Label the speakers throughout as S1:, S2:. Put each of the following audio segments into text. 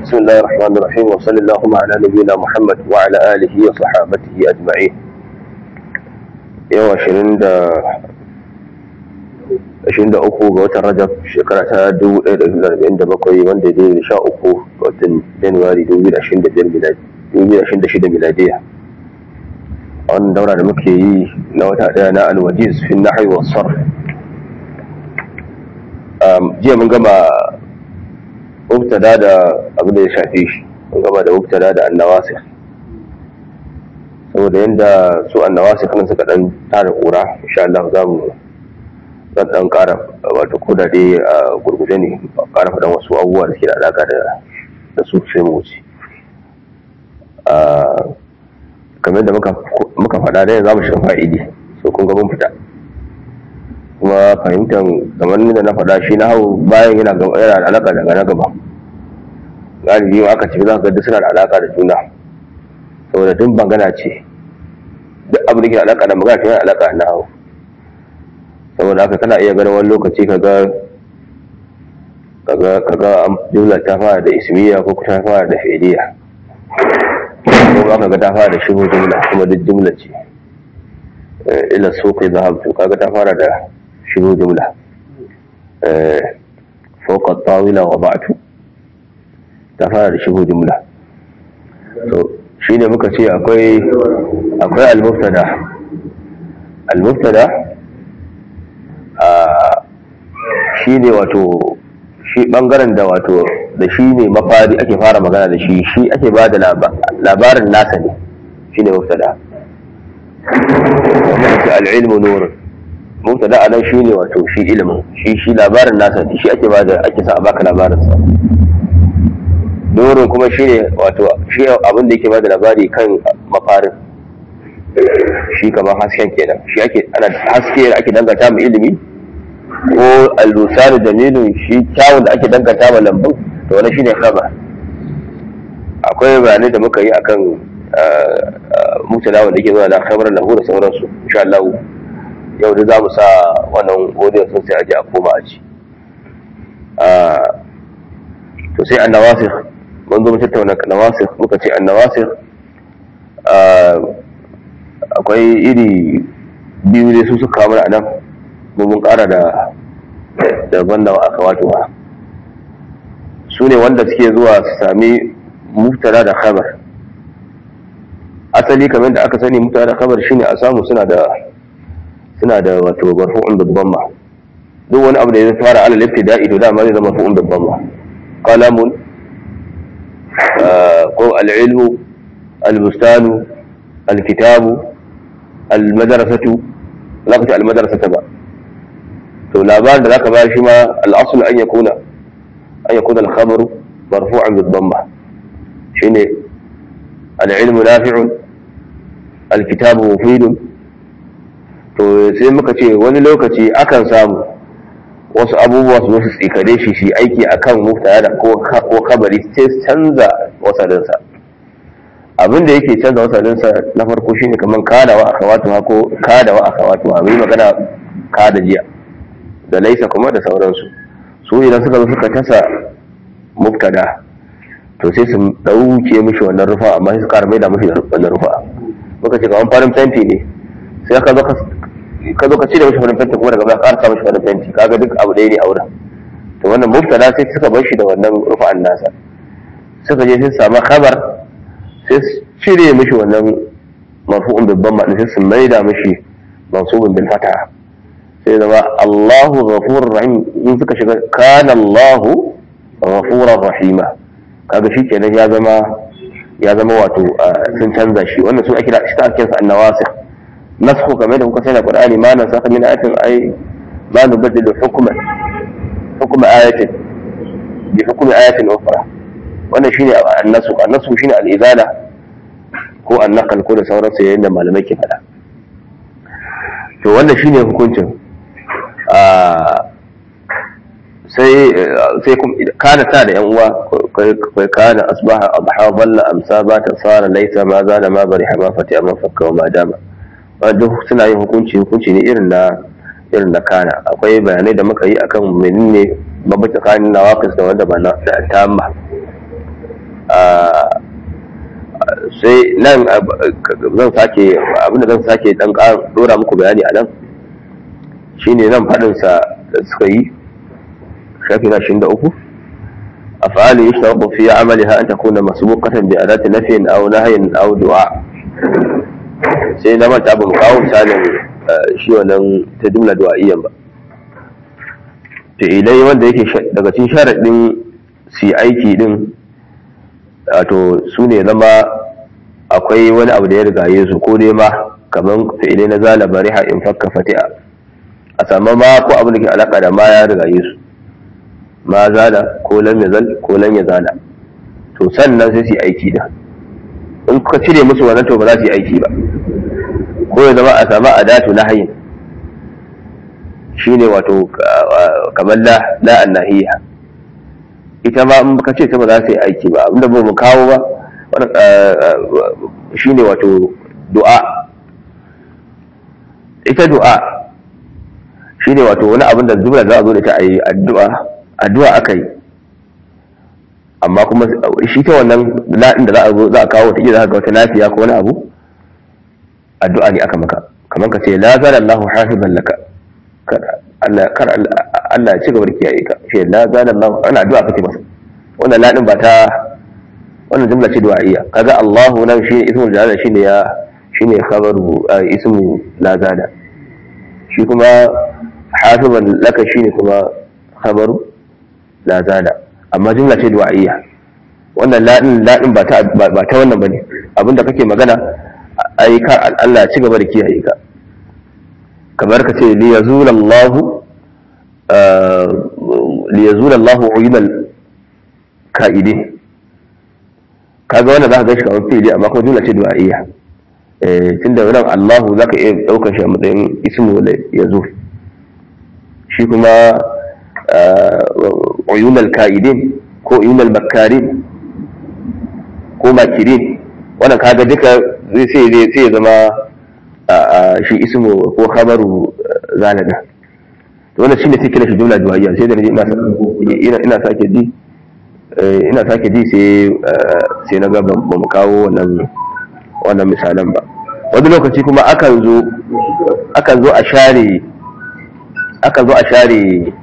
S1: بسم الله الرحمن الرحيم وصلى اللهم على نبينا محمد وعلى آله وصحابته أجمعين يوم عشرين دا ashirin da uku ga watan rajab shekara ta dubu ɗaya da hudu arba'in da bakwai wanda ya da sha uku ga watan januwari dubu biyu da ashirin da biyar dubu biyu da ashirin da shida miladiya a wannan daura da muke yi na wata ɗaya na alwajiz fi nahyi wa sarf jiya mun gama mubtada da abin da ya shafe shi mun gama da mubtada da annawasir saboda yadda su annawasir kan suka dan tara kura insha Allah za mu zan dan kara wato ko da dai a gurguje ne kara faɗan wasu abubuwa da ke da alaka da su sai mu wuce kamar da muka faɗa dai za mu shiga fa'idi so kun ga mun fita kuma fahimtar kamar da na faɗa shi na hau bayan yana yana da alaka daga na gaba galibi ma aka ce za ka ga suna da alaka da juna saboda duk bangana ce duk abin da ke alaka da magana yana alaka na hau saboda haka kana iya ganin wani lokaci kaga kaga kaga jumla ta fara da ismiya ko ta fara da fi'liya ko ba kaga ta fara da shigo jumla kuma duk jumla ce ila suqi zahabtu kaga ta fara da shigo jumla fawqa tawila wa ba'tu ta fara da shigo jumla to shine muka ce akwai akwai al-mubtada al-mubtada shi ne wato shi bangaren da wato da shi ne mafari ake fara magana da shi shi ake ba da labarin nasa ne shi ne muftada wanda ake al'ilmu nurin muftada a nan shi ne wato shi ilimin shi shi labarin nasa ne shi ake ba da ake sa a baka labarinsa nurin kuma shi ne wato shi abin da yake ba da labari kan mafarin shi kamar hasken kenan shi ake ana haske da ake danganta mu ilimi ko al-lusanu jamilun shi kyawun da ake danganta ma lambun to wani shine khabar akwai bayanai da muka yi akan mutala wanda ke zuwa da khabar lahu da sauransu insha Allah yau da za mu sa wannan audio sun sai aje a koma a ci to sai annawasikh mun zo mu tattauna nawasikh muka ce annawasikh akwai iri biyu ne su suka kamar a nan mun kara da daban da aka wato ba su ne wanda suke zuwa su sami muftara da khabar asali kamar da aka sani muftara da khabar shine a samu suna da suna da wato marfu'un babban ma duk wani abu da ya fara alal ibtida'i to dama zai zama marfu'un babban ma qalamun ko al-ilmu al-bustanu al-kitabu al-madrasatu za ka ce al-madrasata ba to labarin da zaka bayar shi ma al-asl an yakuna an yakuna al-khabar marfu'an bi dhamma shine al-ilmu nafi'un al-kitabu mufidun to sai muka ce wani lokaci akan samu wasu abubuwa su su tsikare shi shi aiki akan muftada ko ko khabari sai canza wasalinsa abin da yake canza wasalinsa na farko shine kaman kada wa akhawatuha ko kada wa akhawatuha mai magana kada jiya da laisa kuma da sauransu su idan suka zo suka tasa mubtada to sai su dauke mishi wannan rufa amma sai su ƙara mai da mishi wannan rufa muka ce kaman farin fenti ne sai ka zo ka ka zo ka cire mishi farin fenti kuma daga baya ƙara sa mishi farin fenti kaga duk abu ɗaya ne a wurin to wannan mubtada sai suka bar shi da wannan rufa'an nasa suka je sai su samu khabar sai su cire mishi wannan marfu'un babban ma'ana sai su maida mishi mansubun bil fataha sai zama Allahu ghafurur rahim in suka shiga kana Allahu ghafurur rahima kaga shi kenan ya zama ya zama wato sun canza shi wannan su ake da shi ta ake sa annawasikh nasxu kamar da kuka sani Qur'ani ma nan saka min ayatin ay ma nubaddilu hukman hukma ayatin bi hukmi ayatin ukhra wannan shine annasu annasu shine al-izala ko annaqal ko da sauransu yayin da malamai ke faɗa to wannan shine hukuncin sai sai kana ta da yan uwa kai kana asbaha adha dhalla amsa ba ta sara laita ma zala ma bari hama fati amma fakka ma dama duk suna yin hukunci hukunci ne irin na irin na kana akwai bayanai da muka yi akan menene babu tsakanin nawaqis da wanda ba na tamma sai nan zan sake abinda zan sake dan dora muku bayani a nan shine nan faɗinsa da suka yi shafi na 23 أفعال يشترط في عملها أن تكون مسبوقة بأداة نفي أو نهي أو دعاء sai na manta ba mu kawo misalin shi wannan ta jumla du'a'iyyan ba fi'ilai wanda yake daga cikin sharaɗin si aiki din wato su ne zama akwai wani abu da ya rigaye su ko dai ma kamar fi'ilai na zala bariha in fakka fati'a a samu ma ko abu da ke alaka da ma ya rigaye su ma zala ko lam yazal ko lam yazala to sannan sai su yi aiki da in ka cire musu wannan to ba za su yi aiki ba ko ya zama a samu adatu nahyin shine wato kamar la la annahiya ita ma in ka ce ta ba za su yi aiki ba abinda ba mu kawo ba shine wato du'a ita du'a shine wato wani abin da zubra za a zo da ta a yi addu'a addu'a aka yi amma kuma shi ta wannan la'in da za a zo za a kawo ta za ga wata lafiya ko wani abu addu'a ne aka maka kamar ka ce la zala Allahu hafizan laka kar Allah ya ci gaba da kiyaye ka ce la zala Allahu ana addu'a kace masa wannan la'in ba ta wannan jumla ce du'a'iyya kaga Allahu nan shi ismul jalala shine ya shine khabaru ismu la zala shi kuma hafizan laka shine kuma khabaru la zala amma jumla ce du'a'iyya wannan ladin ladin ba ta ba ta wannan bane abinda kake magana ai ka Allah ya ci gaba da kiyaye ka kamar ka ce li yazula Allah li yazula Allah uyinal ka'ide kaga wannan zaka ga shi kamar fili amma kuma jumla ce du'a'iyya eh tunda wannan Allah zaka iya daukar shi a matsayin ismu yazul shi kuma عيون الكائدين ko uyunal makarin ko makirin wannan kaga duka zai sai zai sai zama shi ismu ko khabaru zalada to wannan shine sai kira shi jumla duwayya sai da ina ina ina sake ji ina sake ji sai sai na ga ba mu kawo wannan wannan misalan ba wani lokaci kuma akan zo akan zo a share akan zo a share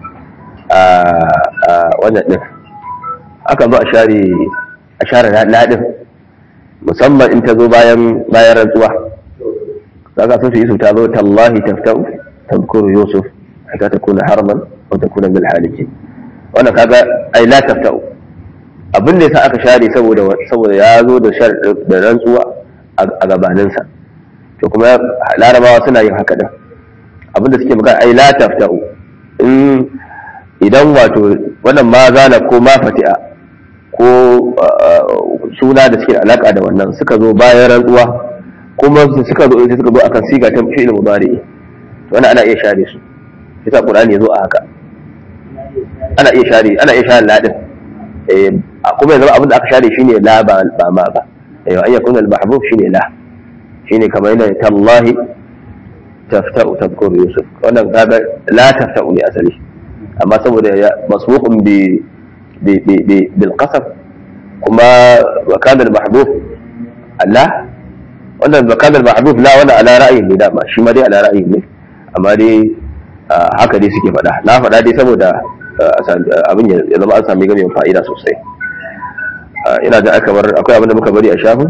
S1: a wannan din aka zo a share a share ladin musamman in ta zo bayan bayan rantsuwa kaga sun yi su ta zo tallahi taftau tadhkuru yusuf hatta takuna harman aw takuna bil haliki wannan kaga ai la taftau abin da yasa aka share saboda saboda ya zo da shar da rantsuwa a gabaninsa to kuma larabawa suna yin haka din abin da suke magana ai la taftau in idan wato wannan ma zana ko ma fati'a ko suna da suke alaka da wannan suka zo bayan rantsuwa kuma suka zo suka zo akan siga ta fi'il mudari to wannan ana iya share su yasa qur'ani yazo a haka ana iya share ana iya share ladin eh kuma yanzu abin da aka share shine la ba ba ma ba eh an yakuna al mahbub shine la shine kamar yana tallahi tafta'u tadhkuru yusuf wannan kaga la tafta'u ne asali amma saboda ya masbuqun bi bi bi bil qasam kuma wa kana al mahdhuf Allah wannan wa kana al mahdhuf la wala ala ra'yin ne dama shi ma dai ala ra'yin ne amma dai haka dai suke faɗa na faɗa dai saboda abin ya zama an sami gamin fa'ida sosai ina da kamar akwai abin da muka bari a shafin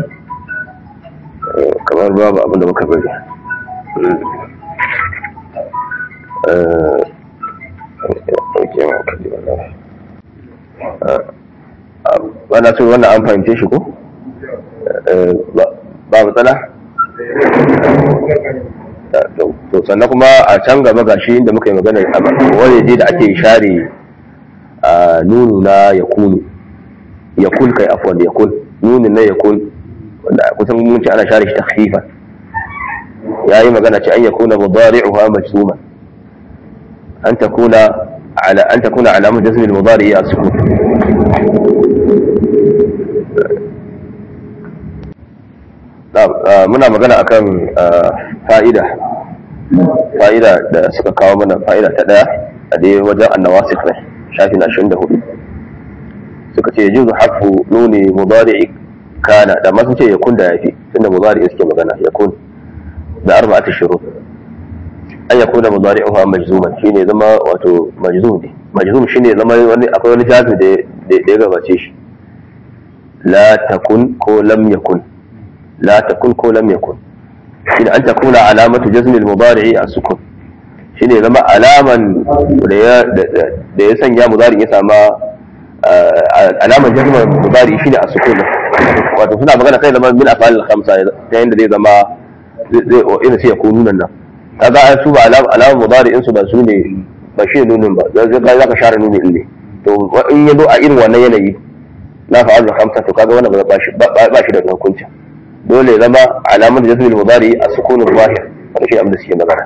S1: kamar babu abin da muka bari wana so wannan an fahimce shi ko ba matsala to sannan kuma a can gaba gashi inda muka yi magana wani je da ake share nunu na yakunu yakul kai afwan yakul nunin na yakul wanda kusan mun ce ana share shi takhfifan yayi magana ce an yakuna mudari'uha majzuman an takuna ala an takuna alamu jazm al-mudari as-sukun muna magana akan fa'ida fa'ida da suka kawo mana fa'ida ta daya a dai wajen annawasikh ne shafi na 24 suka ce yajuzu harfu nuni mudari kana da ma sun ce yakun da yafi tunda mudari suke magana yakun da arba'atu shurut an yakuna mudari'uha majzuman shine zama wato majzum ne majzum shine zama wani akwai wani jazi da da ya gabace shi la takun ko lam yakun la takun ko lam yakun shine an takuna alamatu jazmi al-mudari'i as-sukun shine zama alaman da ya da ya sanya mudari ya sama alaman jazmi mudari shine as-sukun wato suna magana sai zama min afal al-khamsa ta yanda zai zama zai ina sai ya kunu nan kaga an su ba alaman mudari in su ba su ne ba shi nunin ba zai za ka share nunin ne to in ya zo a irin wannan yanayi na fa'al al-khamsa to kaga wannan ba shi ba shi da hukunci dole zama alamar jazmil mudari a sukunin zahir wani shi abin da suke magana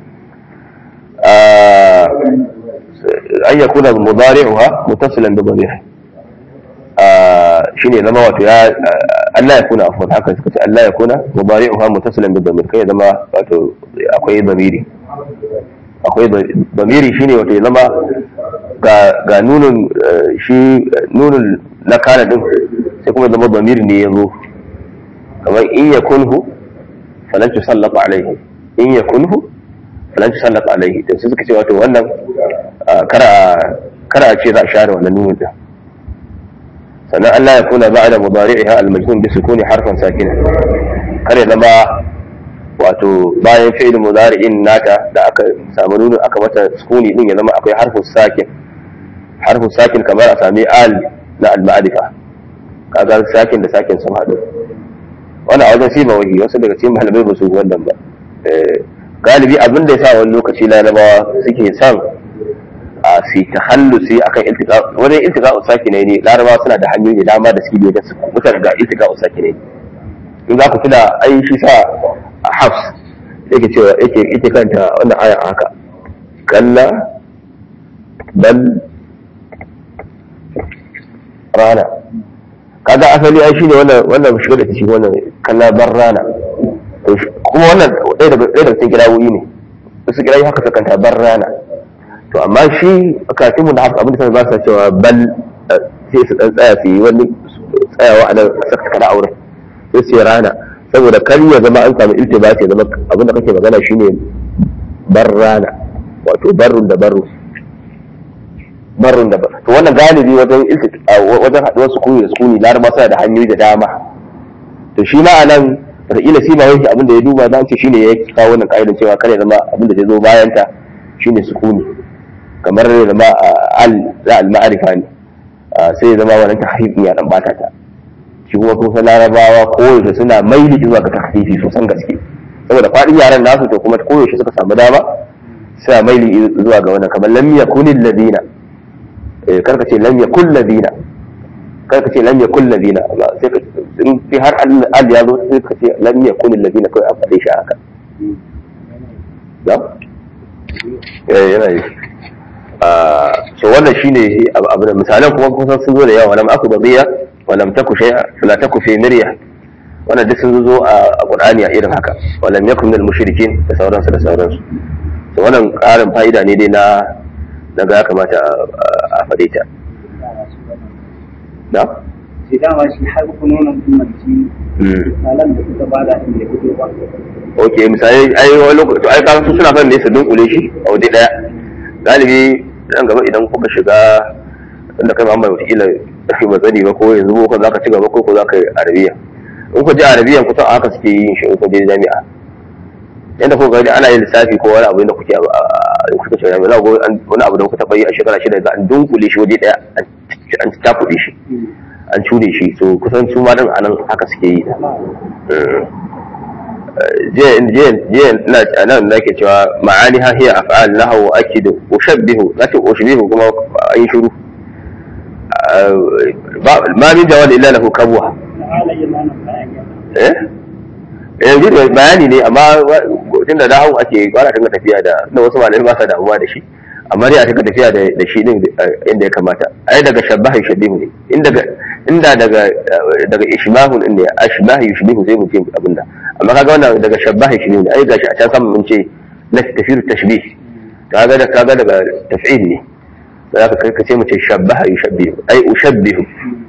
S1: an ya kuna mudari'uha mutasilan da dhamir shine zama wato ya Allah ya kuna afwan haka suka ce Allah ya kuna mudari'uha mutasilan da dhamir kai zama wato akwai dhamiri akwai dhamiri shine wato ya zama ga ga nunun shi nunun na kana din sai kuma zama dhamiri ne ya zo kamar in ya kunhu falan tu sallata alaihi in ya kunhu falan tu sallata alaihi to sai suka ce wato wannan kara kara a ce za a share wannan nunin din sannan Allah ya kuna ba'da mudari'iha al-majnun bi sukuni harfan sakina kare zama wato bayan fi'il mudari'in nata da aka samu nunin aka mata sukuni din ya zama akwai harfin sakin harfin sakin kamar a sami al na al-ma'rifa kaga sakin da sakin sun haɗu wani a wajen siba wahi wasu daga cikin malamai ba su wannan ba galibi abin da ya sa wani lokaci larabawa suke son a su ta hallusi akan iltika wajen iltika usaki ne larabawa suna da hanyoyi da dama da suke wajen su mutar ga iltika usaki ne in za ku tuna ai shi sa a hafs yake cewa yake yake kanta wannan aya haka kalla bal rana kaga asali ai shine wannan wannan shiga da cikin wannan kallabar rana to kuma wannan ɗaya daga ɗaya daga cikin kirawoyi ne su kirayi haka sukan ta bar rana to amma shi kafin mu da haka abin da sai ba su cewa bal sai su dan tsaya su yi wani tsayawa a nan saka kana auren sai su yi rana saboda kar ya zama an samu iltibati ya zama abin da kake magana shine bar rana wato barrun da barru barrun da barru to wannan galibi wajen wajen haɗuwar sukuni da sukuni laraba suna da hanyoyi da dama to shi ma anan wataƙila sai ba wai abin da ya duba za ce shine ya kawo wannan ƙa'idar cewa kare zama abin da zai zo bayan ta shine sukuni kamar ya zama al za al ma'arifa ne sai ya zama wannan tahfif ya dan bata ta shi kuma kun san larabawa koyaushe suna maili zuwa ga tahfifi sosan gaske saboda faɗin yaran nasu to kuma koyaushe suka samu dama suna maili zuwa ga wannan kamar lam yakunil ladina karka ce lam yakul ladina karka ce lam yakul ladina sai ka in fi har al ya zo sai ka ce lam yakul ladina kai a faɗe shi haka da eh yana yi so wannan shine abu da misalan kuma kusan sun zo da yawa lam aku badiya wa lam taku shay'a fala taku fi mirya wannan duk sun zo a qur'ani a irin haka wa lam yakun minal mushrikin da sauransu da sauransu so wannan ƙarin fa'ida ne dai na daga ya kamata a faɗe ta da?
S2: sai dama shi har kunonan umarci misalan da suka bada inda ya fito ba
S1: ok misali ai wani lokaci ai kasan su suna son ne su dunkule shi a waje daya galibi nan gaba idan kuka shiga inda kai Muhammad wataƙila ɗafi ba tsani ba ko yanzu ko za ka ci gaba ko ko za ka yi arabiya in ku je arabiyan kusan a haka suke yin shi in ku je jami'a yadda kuka gani ana yin lissafi ko wani abu da kuke kuka ce jami'a za ku wani abu da kuka taɓa yi a shekara shida za an dunkule shi waje daya an takuɗe shi an cure shi so kusan su ma nan anan haka suke yi jiya na nan da ke cewa ma'ani ha hiya af'al lahu akidu ushabbihu zati ushbihu kuma an shiru ma min jawal illa lahu kabwa eh yanzu da bayani ne amma tunda da hau ake kwana dinga tafiya da na wasu malamai ba sa damuwa da shi amma dai a taka tafiya da shi din inda ya kamata ai daga shabbahi shabihu ne inda inda daga daga ishbahun inda ashbahi yushbihu sai mu ce abinda amma kaga wannan daga shabbahi shabihu ne ai gashi a can sama mun ce na tafiru tashbih kaga da kaga daga taf'il ne za ka kai ka ce mace shabbaha yushabbihu ai ushabbihu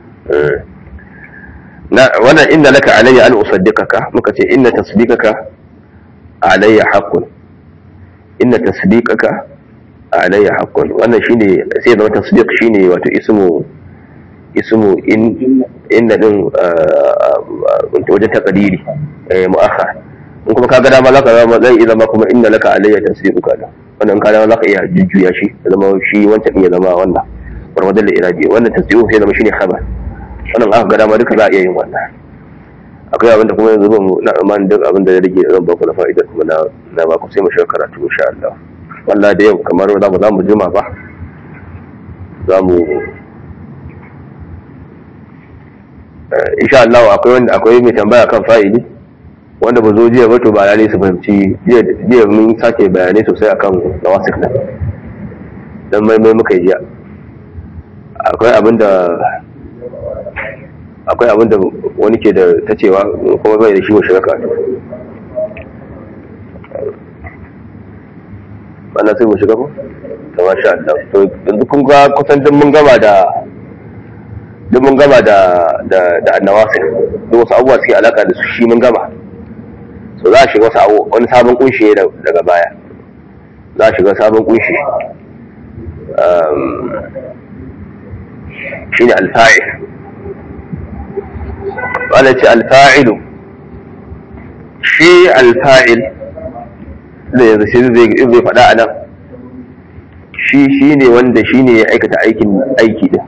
S1: na wannan inna laka alayya an usaddiqaka muka ce inna tasdiqaka alayya haqqun inna tasdiqaka alayya haqqun wannan shine sai zama tasdiq shine wato ismu ismu in inna din wajen taqdiri mu'akhar in kuma kaga dama zaka zama zai iya zama kuma inna laka alayya tasdiquka da wannan ka dama zaka iya jujjuya shi ya zama shi wancan din ya zama wannan barbadan da irabi wannan tasdiqu sai zama shine khabar wannan aka ga dama duka za a iya yin wannan akwai abin da kuma yanzu ban na aman duk abin da ya rage zan ba ku na fa'idar kuma na na ba ku sai mu shiga karatu insha Allah wallahi da yau kamar za mu za mu jima ba za mu insha Allah akwai wanda akwai mai tambaya kan fa'ili wanda ba zo jiya ba to ba lalle su fahimci jiya mun sake bayanai sosai akan nawasik nan dan mai mai muka yi jiya akwai abin da akwai abin da wani ke da ta cewa kuma bai da shi wa shiga karatu wannan sai mu shiga ko ta masha Allah to yanzu kun ga kusan duk mun gama da duk mun gama da da da annawasir duk wasu abubuwa suke alaka da su shi mun gama so za a shiga wasu abu wani sabon kunshi daga baya za a shiga sabon kunshi shine alfa'il wala ce alfa'ilu shi alfa'il da yanzu shi zai zai faɗa a nan shi shi ne wanda shi ne ya aikata aikin aiki din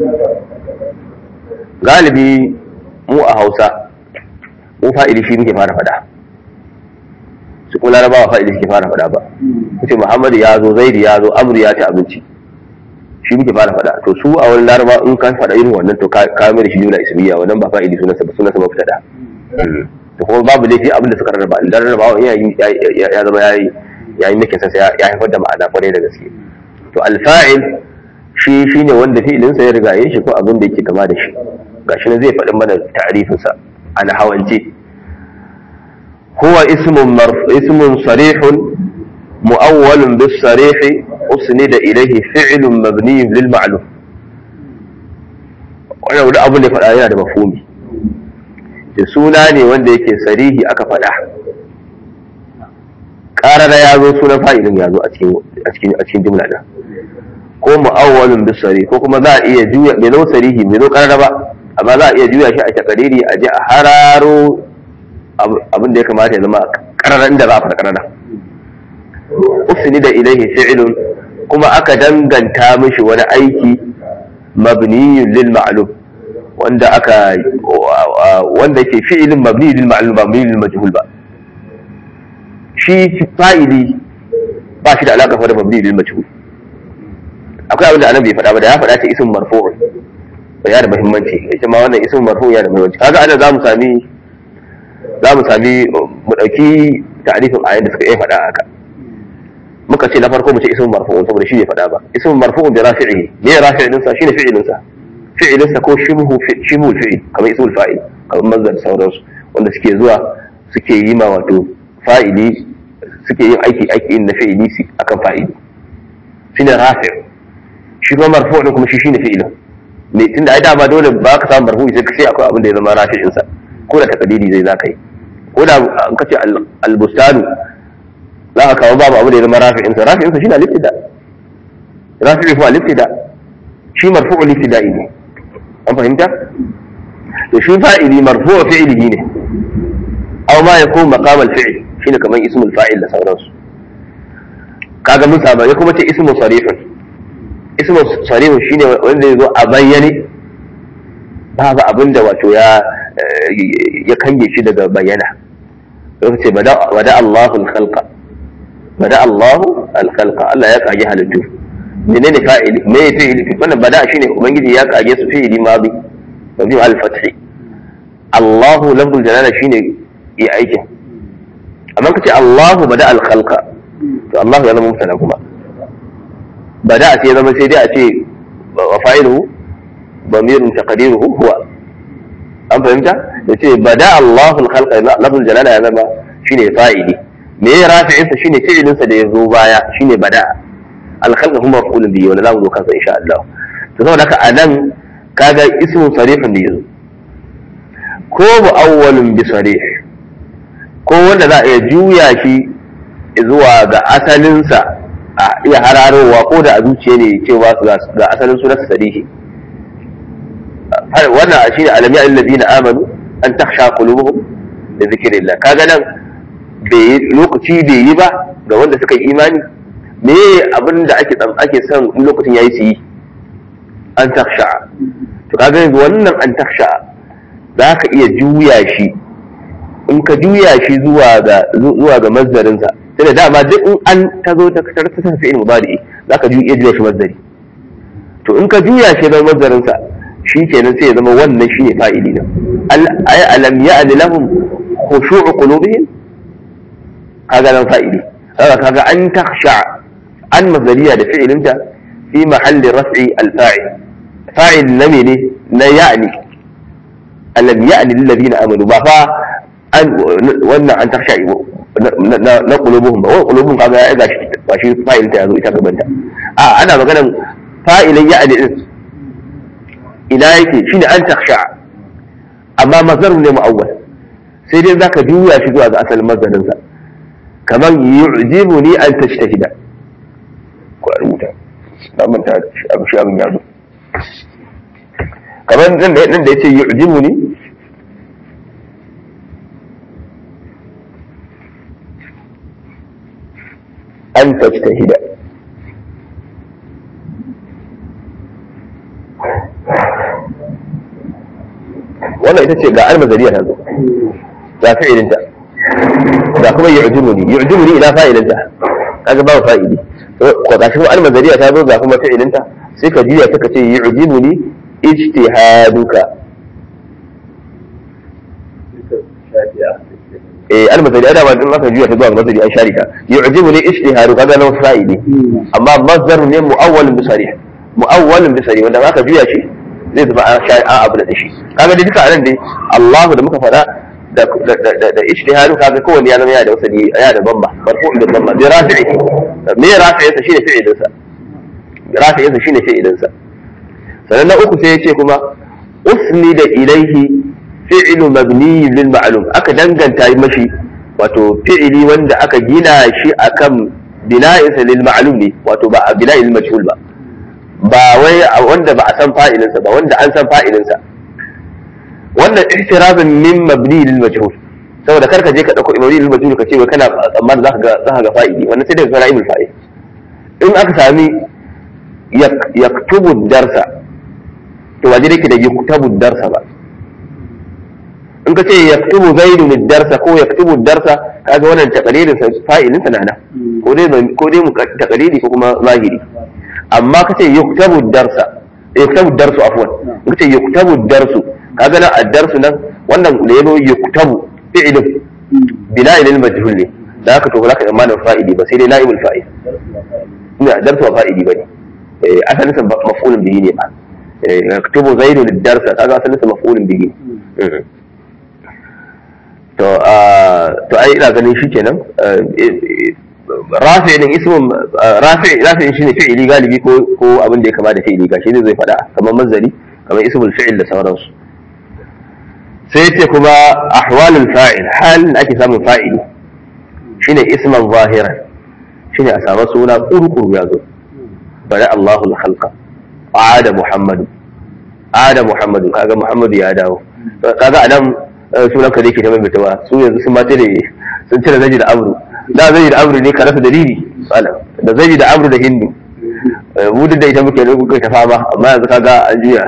S1: galibi mu a hausa mu fa'ili shi muke fara faɗa su kuma larabawa fa'ili suke fara faɗa ba kace muhammadu ya zo zaidu ya zo amru ya ci abinci shi muke fara faɗa to su a wani laraba in ka faɗa irin wannan to ka mai da shi jumla ismiya wannan ba fa'ili sunansa ba sunansa ba fita da to kuma babu laifi abin da suka rarraba in rarraba ya ya zama yayi yayi nake sa ya haifar da ma'ana kwarai da gaske to alfa'il shi shine wanda fi'ilin sa ya riga yin shi ko abin da yake kama da shi gashi ne zai faɗi mana ta'rifin sa ana hawance huwa ismun marf ismun sarihun mu'awwalun bis sarih usnida ilayhi fi'lun mabniyyun lil ma'lum wannan wani abu ne faɗa yana da mafhumi da suna ne wanda yake sarihi aka faɗa ƙarara ya zo sunan fa'ilin ya zo a cikin jumla ɗin ko mu'awwalin bisari ko kuma za a iya juya bai zo sarihi bai zo ƙarara ba amma za a iya juya shi a takariri a je a hararo abin da ya kamata ya zama ƙarara inda za a faɗa ƙarara usni da ilaihi fi'ilun kuma aka danganta mishi wani aiki mabniyun lil ma'lum wanda aka wanda ke fi'ilin mabni lil ma'lum ba mabni lil majhul ba shi fa'ili ba shi da alaka da mabni lil majhul akwai abin da annabi bai faɗa ba da ya faɗa ta ism marfu' ba ya da muhimmanci ita ma wannan ism marfu' ya da muhimmanci kaga ana za mu sami za mu sami mu dauki ta'rifin ayan da suka yi faɗa haka muka ce na farko mu ce ism marfu' saboda shi bai faɗa ba ism marfu' bi rafi'i me rafi'in sa shine fi'ilin sa fi'ilinsa ko shibhu shibhu fi'il kamar ismul fa'il kamar mazhar sauransu wanda suke zuwa suke yi ma wato fa'ili suke yin aiki aiki na fi'ili akan fa'ili shine rafi shi kuma marfu din kuma shi shine fi'ilin me tunda ai dama dole ba ka samu marfu sai sai akwai abin da ya zama rafi'in sa ko da takadiri zai zaka yi ko da an kace al-bustanu za ka kawo babu abin da ya zama rafi'in sa rafi'in sa shine al-ibtida rafi'u fa al-ibtida shi marfu'ul ibtida'i ne an fahimta to shi fa'ili marfu'u fi'lihi ne aw ma yakun maqam al-fi'l shine kamar ismul fa'il da sauransu kaga mun saba ya kuma ce ismu sarihun ismu sarihun shine wanda yazo a bayyane babu abinda wato ya ya kange shi daga bayyana sai ce bada bada Allahu al-khalqa bada Allahu al-khalqa Allah ya kage halittu menene fa'ili me fi'ili wannan bada shine ubangiji ya kage su fi'ili madi mabni al-fathi Allahu lafzul jalala shine yi aikin amma kace Allahu bada al-khalqa to Allahu ya zama mutana kuma bada sai zama sai dai a ce wa fa'iluhu damirun taqdiruhu huwa an fahimta yace bada Allahu al-khalqa lafzul jalala ya zama shine fa'ili me ya rafi'insa shine fi'ilinsa da ya zo baya shine bada al-khalqa kuma maf'ulun bihi wala zamu zo kansa insha Allah to saboda haka anan kaga ismu sarihun da yazo ko mu'awwalun bi sarih ko wanda za a iya juya shi zuwa ga asalinsa a iya hararowa ko da a zuciya ne cewa ga asalin sunansa sarihi wannan shi ne alami alladina amanu an takhsha qulubuhum da zikrillah kaga nan bai lokaci bai yi ba ga wanda suka yi imani me abin da ake ake son in lokacin yayi su yi an takhsha to kaga wannan an takhsha za ka iya juya shi in ka juya shi zuwa ga zuwa ga mazdarinsa sai da dama duk in an ta zo ta kasar ta tafi ilmu bari za ka iya juya shi mazdari to in ka juya shi zama mazdarinsa shi kenan sai ya zama wannan shi ne fa'ili na ay alam ya'ni lahum khushu'u qulubihim kaga nan fa'ili kaga kaga an takhsha an mazdariya da fi'ilinta fi mahalli raf'i al-fa'il fa'il na mene na ya'ni alam ya'ni lil ladina amanu ba fa an wannan an takhsha na qulubuhum ba wa qulubuhum kaga ya ga shi ba shi fa'il ta yazo ita gaban ta a ana maganan fa'ilin ya'ni din ina yake shine an takhsha amma mazarun ne mu'awwal sai dai zaka juya shi zuwa ga asalin mazarin sa kaman yu'jibuni an tashtahida ko a rubuta na manta abu shi abin yazo kaman nan da nan da yace yu'jibuni an tajtahida wannan ita ce ga almazariya ta zo ga fa'ilinta ga kuma yu'jibuni yu'jibuni ila fa'ilinta kaga babu fa'ili ko ga shi kuma almazariya ta zo ga kuma fa'ilinta sai ka juya ta ce yu'jibuni ijtihaduka eh almazari ada ba din aka juya ta zuwa ga mazari an sharika yu'jibuni ijtihadu kaga nan fa'ili amma mazdar ne mu'awwal bi sarih mu'awwal bi sarih wanda aka juya shi zai zama an sha an abu da shi kaga dai duka anan dai Allah da muka faɗa da da da ijtihadu kaga kowanne ya zama ya da wasali ya da bamba marfu'un da bamba bi rafi'i me rafi'i sa shine fi'ilin sa rafi'i sa shine fi'ilin sa sannan na uku sai ya ce kuma usni da ilaihi fi'lu mabni lil ma'lum aka danganta mashi wato fi'ili wanda aka gina shi akan bina'isa lil ma'lum ne wato ba a bina'il majhul ba ba wai wanda ba a san fa'ilinsa ba wanda an san fa'ilinsa wannan ihtirazun min mabni lil majhul saboda karka je ka dauko mabni lil majhul ka ce wai kana tsammanin zaka ga zaka ga fa'ili wannan sai daga kana ibul fa'il in aka sami yaktubu darsa to waje yake da yaktubu darsa ba in ka ce yaktubu zaidun darsa ko yaktubu darsa kaga wannan taqlirin sa fa'ilin sa nana ko dai ko dai mu taqlidi ko kuma zahiri amma ka ce yuktabu darsa yuktabu darsu afwan in ka ce yuktabu darsu kaga nan ad-darsu nan wannan da yazo yuktabu fi'lun bina'il al-majhul ne da haka to zaka tsammanin fa'ili ba sai dai na'ibul fa'il ina darsu ba fa'ili bane eh asalin sa maf'ulun bihi ne ba yaktubu zaidun darsa kaga asalin sa maf'ulun bihi to to ai ina ganin shi kenan rafi din ismun rafi rafi shine fi'ili galibi ko ko abin da ya kama da fi'ili gashi zai zai fada kamar mazari kamar ismul fi'il da sauransu sai ce kuma ahwalul fa'il halin da ake samun fa'ili shine isman zahiran shine a samu suna kurkuru ya zo bari Allahul khalqa ada muhammadu ada muhammadu kaga muhammadu ya dawo kaga anan sunan ka ke ta maimaita ba su yanzu sun mata da sun cire zaji da amru da zaji da amru ne ka rasa dalili da zaji da amru da hindu mu duk da ita muke da kuka ta fama amma yanzu kaga an juya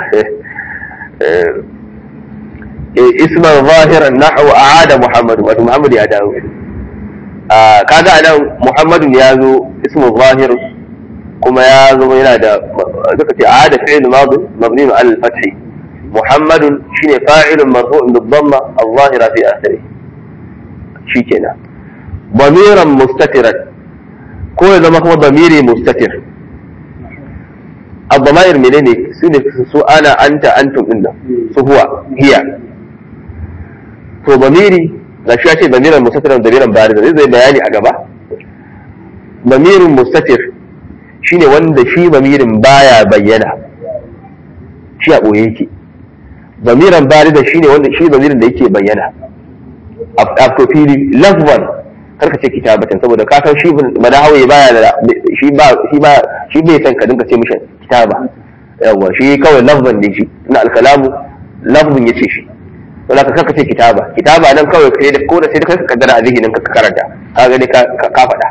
S1: isman zahiran nahwu aada muhammadu wato muhammadu ya dawo kaga anan muhammadun ya zo ismu zahir kuma ya zo yana da zaka ce aada fi'l madi mabni ala al-fath محمد شين فاعل مرفوع بالضمة الظاهرة في آخره شي كنا ضميرا مستترا كل إذا ما هو ضميري مستتر الضمائر منين سنة سو أنا أنت أنتم إنا سو هو هي تو ضميري لا شو أشي ضميرا مستترا ضميرا بارزا زي بياني أقبا ضمير مستتر shine wanda shi bamirin baya bayyana shi a ɓoye yake bamiran barida shine wanda shi bamirin da yake bayyana a fili lafwan karka ce kitabatan saboda ka san shi madahawi baya da shi ba shi ba shi bai san ka dinka ce mishi kitaba yawa shi kawai lafzan ne shi na alkalamu lafzun yace shi wala ka karka ce kitaba kitaba nan kawai sai da ko da sai da kai ka kaddara a zihinin ka karanta ka gani ka ka faɗa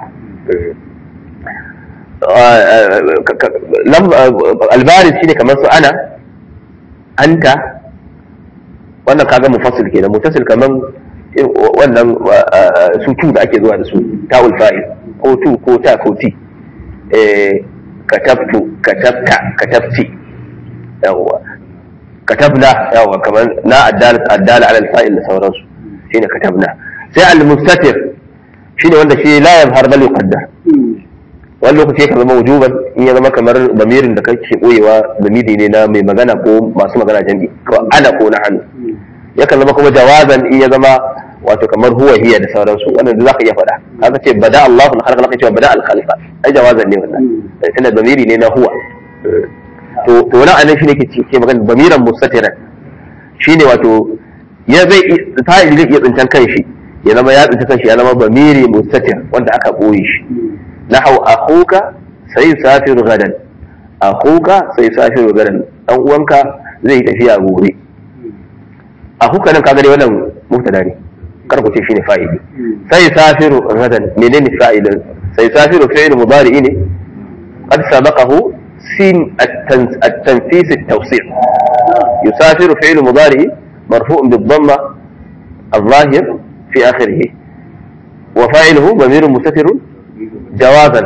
S1: albaris shine kamar su ana anta wannan kaga mufassil kenan mutasil kaman wannan su tu da ake zuwa da su ta'ul fa'il ko tu ko ta ko ti eh katabtu katabta katabti yawa katabna yawa kamar na addala addala ala al-fa'il da sauransu shine katabna sai al-mustatir shine wanda shi la yabhar bal yuqaddar wani lokaci ka zama wujuban in ya zama kamar bamirin da kake boyewa zamiri ne na mai magana ko masu magana jami'i ko ana ko na hannu yakan zama kuma jawazan in ya zama wato kamar huwa hiya da sauransu wannan da zaka iya faɗa kaga ce bada Allah na halaka laka cewa bada al khalifa ai jawazan ne wannan tunda zamiri ne na huwa to to wannan anan shine ke ke magana bamiran mustatiran shine wato ya zai fa'ili zai iya tsintan kanshi ya zama ya tsinta kanshi ya zama bamiri mustatir wanda aka boye shi nahau akhuka sai safiru gadan akhuka sai safiru gadan dan uwanka zai tafiya gobe akhuka nan kaga dai wannan mubtada ne kar ku ce shine fa'ili sai safiru gadan menene fa'ilin sai safiru fi'il mudari ne qad sabaqahu sin at-tanfis at-tawsil yusafiru fi'il mudari مرفوع بالضمة الظاهر في آخره وفاعله ضمير مستتر جوازا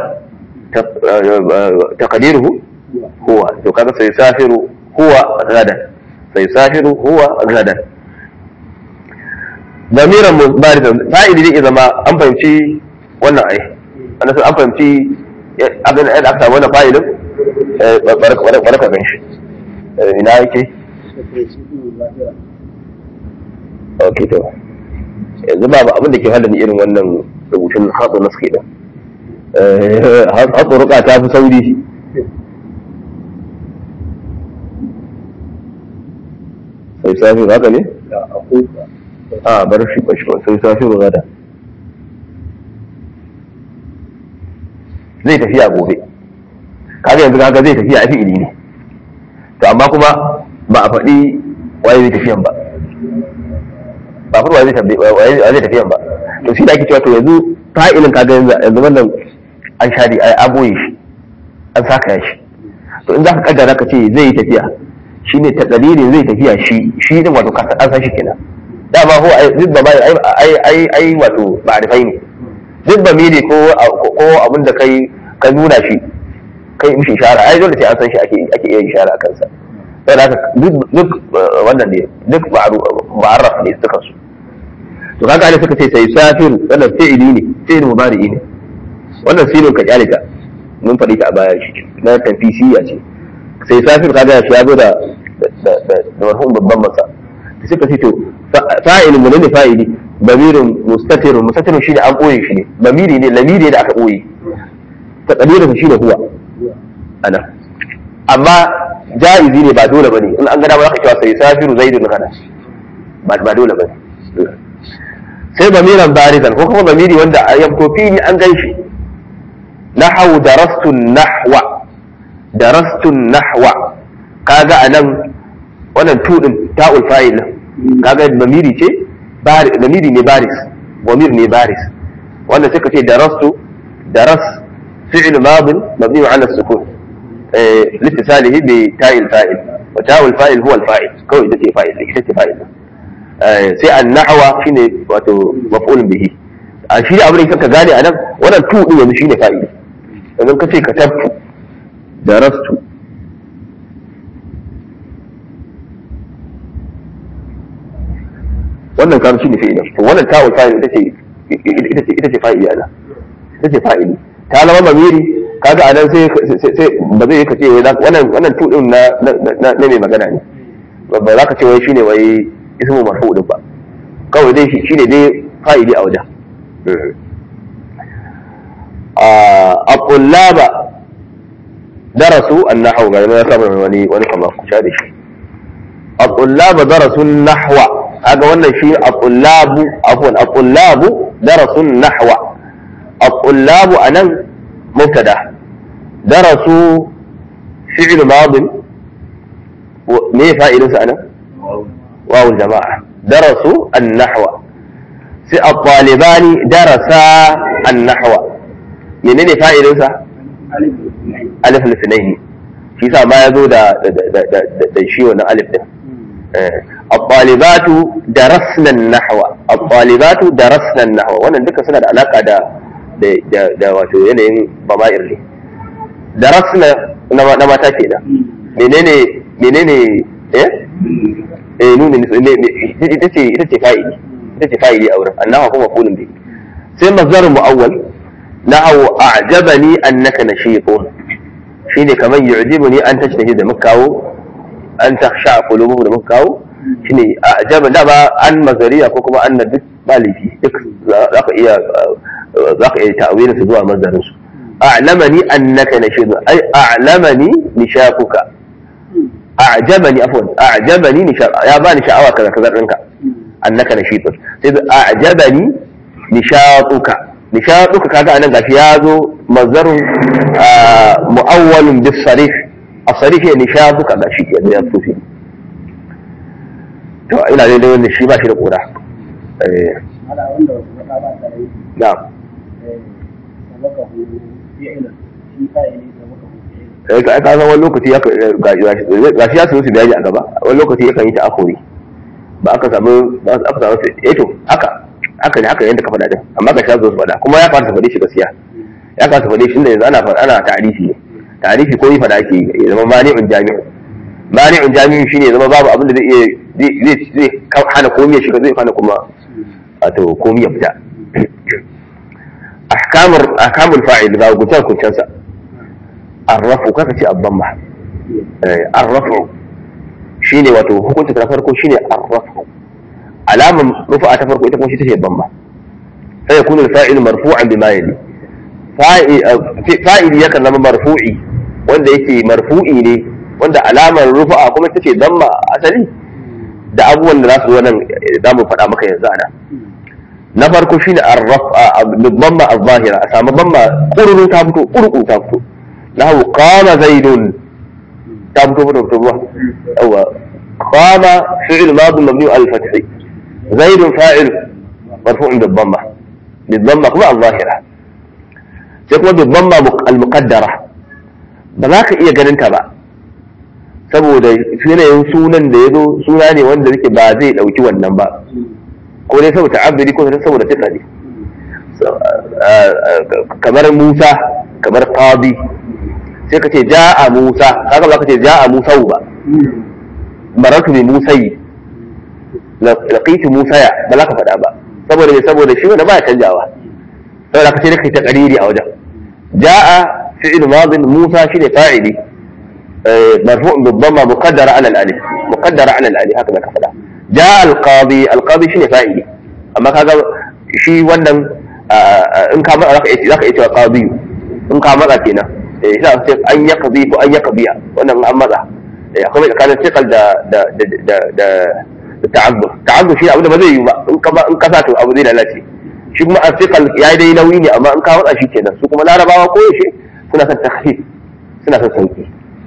S1: تقديره هو وكذا سيسافر هو غدا سيسافر هو غدا ضميرا باردا فائدي دي اذا ما an fahimci wannan ai ana so an fahimci abin da aka samu wannan fa'ilin barka gan shi ina yake ok to yanzu ba abin da ke hada ni irin wannan rubutun hatsu na suke din hatsuruka ta fi sauri sai safi haka ne? a bar shi ba shi ba sai safi rugada zai tafiya gobe kaga yanzu kaga zai tafiya a fi'ili ne to amma kuma ba a faɗi waye zai tafiyan ba ba furwa zai tafiyan ba to shi da ake cewa to yanzu fa'ilin kaga yanzu wannan an shari a aboye shi an saka shi to in za ka kaddara ka ce zai yi tafiya shi ne takadirin zai tafiya shi shi din wato an san shi kenan dama ko duk da bai ai ai ai wato ma'rifai ne duk ba miri ko ko abin da kai ka nuna shi kai mishi ishara ai dole sai an san shi ake ake iya ishara akan sa sai da duk duk wannan ne duk ma'arraf ne suka su to kaga ne suka ce sai safiru wannan fi'ili ne fi'il mudari ne wannan sirrin ka kyale ta mun faɗi ta a baya shi na tafisiya ce sai safir kaga shi ya zo da da marhum babban masa da suka ce to fa'ilin mun ne fa'ili bamirin mustatirun mustatirun shi da an boye shi ne bamiri ne lamiri ne da aka boye taqdirin shi ne huwa ana amma jaizi ne ba dole bane in an ga dama zaka cewa sai safiru zaidun kana ba ba dole bane sai bamiran barizan ko kuma bamiri wanda ya fito fili an gan shi نحو درست النحو درست النحو kaga anan wannan tudin ta'ul fa'il kaga damiri ce bari damiri ne baris damir ne baris wanda suka ce darastu daras fi'l mad mabni ala sukun eh litisalihi bi ta'il fa'il wa ta'ul fa'il huwa al-fa'il kawai ita ce fa'il ita ce fa'il sai an-nahwa shine wato maf'ul bihi a shi abin da ka gane anan wannan tudin yanzu shine fa'il idan ka ce ka tabtu da rastu wannan karu shi ne fi'ilin to wannan ta'ul fa'il ita ce ita ce ita ce fa'ili ana ita ce fa'ili ta zama mamiri kaga anan sai sai ba zai ka ce wai wannan wannan tudin na na mai magana ne ba za ka ce wai shine wai ismu marfu din ba kawai dai shine dai fa'ili a wajen الطلاب darasu an-nahwu ga ya saba wani wani kamar ku sha da shi at-tullab darasu an-nahwa kaga wannan shi at-tullab afwan at-tullab darasu an-nahwa at-tullab anan mubtada darasu fi'l madin me fa'ilinsa anan واو الجماعة درسوا النحو الطالبان درسا النحو منين فائدة ألف الاثنين shi sa ma ya zo da shi wannan alif din الطالبات درسنا النحو الطالبات درسنا النحو wannan duka suna da alaka da da wato yanayin bama'ir ne darasna na mata kenan menene menene eh eh nuni ita ce ita ce fa'ili ita ce fa'ili a wurin annahu kuma maqulun bi sai mazhar muawwal nahu a'jabani annaka nashitun shine kamar yu'jibuni an tajtahi da mukawo an takhsha qulubuhum da mukawo shine a'jaba da ba an mazariya ko kuma an duk balifi duk zaka iya zaka iya ta'wilin su zuwa mazharin su a'lamani annaka nashitun ai a'lamani nishaquka أعجبني عفوا أعجبني نشاء يا باني شعوى كذا كذا رنكا أنك نشيط سيد أعجبني نشاطك نشاطك كذا أنا غفيازو مصدر آه مؤول بالصريح الصريح هي نشاطك هذا شيء يعني يصوفي to ina dai dai wannan shi ba shi da kura eh na'am sai ka ka san wani lokaci ya ga shi ya su su bayani a gaba wani lokaci yakan yi ta akori ba aka samu ba aka samu eh to haka haka ne haka yanda ka faɗa din amma ka sha zo su faɗa kuma ya fara faɗe shi gaskiya ya fara faɗe shi inda yanzu ana ana tarihi ne tarihi ko yi faɗa ake ya zama mani'un jami'u mani'un jami'u shine ya zama babu abin da zai iya zai zai hana komai ya shiga zai hana kuma wato komai ya fita ahkamul ahkamul fa'il ga gutar kuncansa arrafu kaka ce abban ba arrafu shine wato hukunta ta farko shine arrafu alaman rufa ta farko ita kuma shi take ban ba sai ya kunu fa'il marfu'an bima yali fa'il yakan zama marfu'i wanda yake marfu'i ne wanda alamar rufa kuma ita ce damma asali da abubuwan da za su zo nan za mu faɗa maka yanzu ana na farko shine arrafa bamma az-zahira a samu bamma kururu ta fito kurku ta fito له قام زيد تابتو فتو فتو أو قام فعل ماض مبني على الفتح زيد فاعل مرفوع بالضمة بالضمة كما الظاهرة يكون بالضمة المقدرة بذاك إيه جننت بقى saboda yanayin sunan da ya zo suna ne wanda yake ba zai ɗauki wannan ba ko dai saboda abiri ko saboda tuka ne kamar musa kamar qadi sai ka ce ja'a Musa kaga ba ka ce ja'a Musa ba maratu bi Musayi laqitu Musa ya ba za ka faɗa ba saboda me saboda shi wanda baya canjawa saboda ka ce kai ta qariri a wajen ja'a fi'il madin Musa shine fa'ili مرفوع بالضمة مقدرة على الألف مقدرة على الألف هكذا كفلا جاء القاضي القاضي شنو فاعلي أما كذا شيء wannan in ka maka zaka zaka iya cewa qadi in ka maka kenan eh sai ce an ya qadi ko an ya qabiya wannan an maza eh akwai tsakanin tiqal da da da da da ta'azzur ta'azzur shi abu da ba zai yi ba in ka in ka sa to abu zai lalace shi kuma tiqal yayi dai nauyi ne amma in ka matsa shi kenan su kuma larabawa ko yaushe suna son takhfif suna son sauki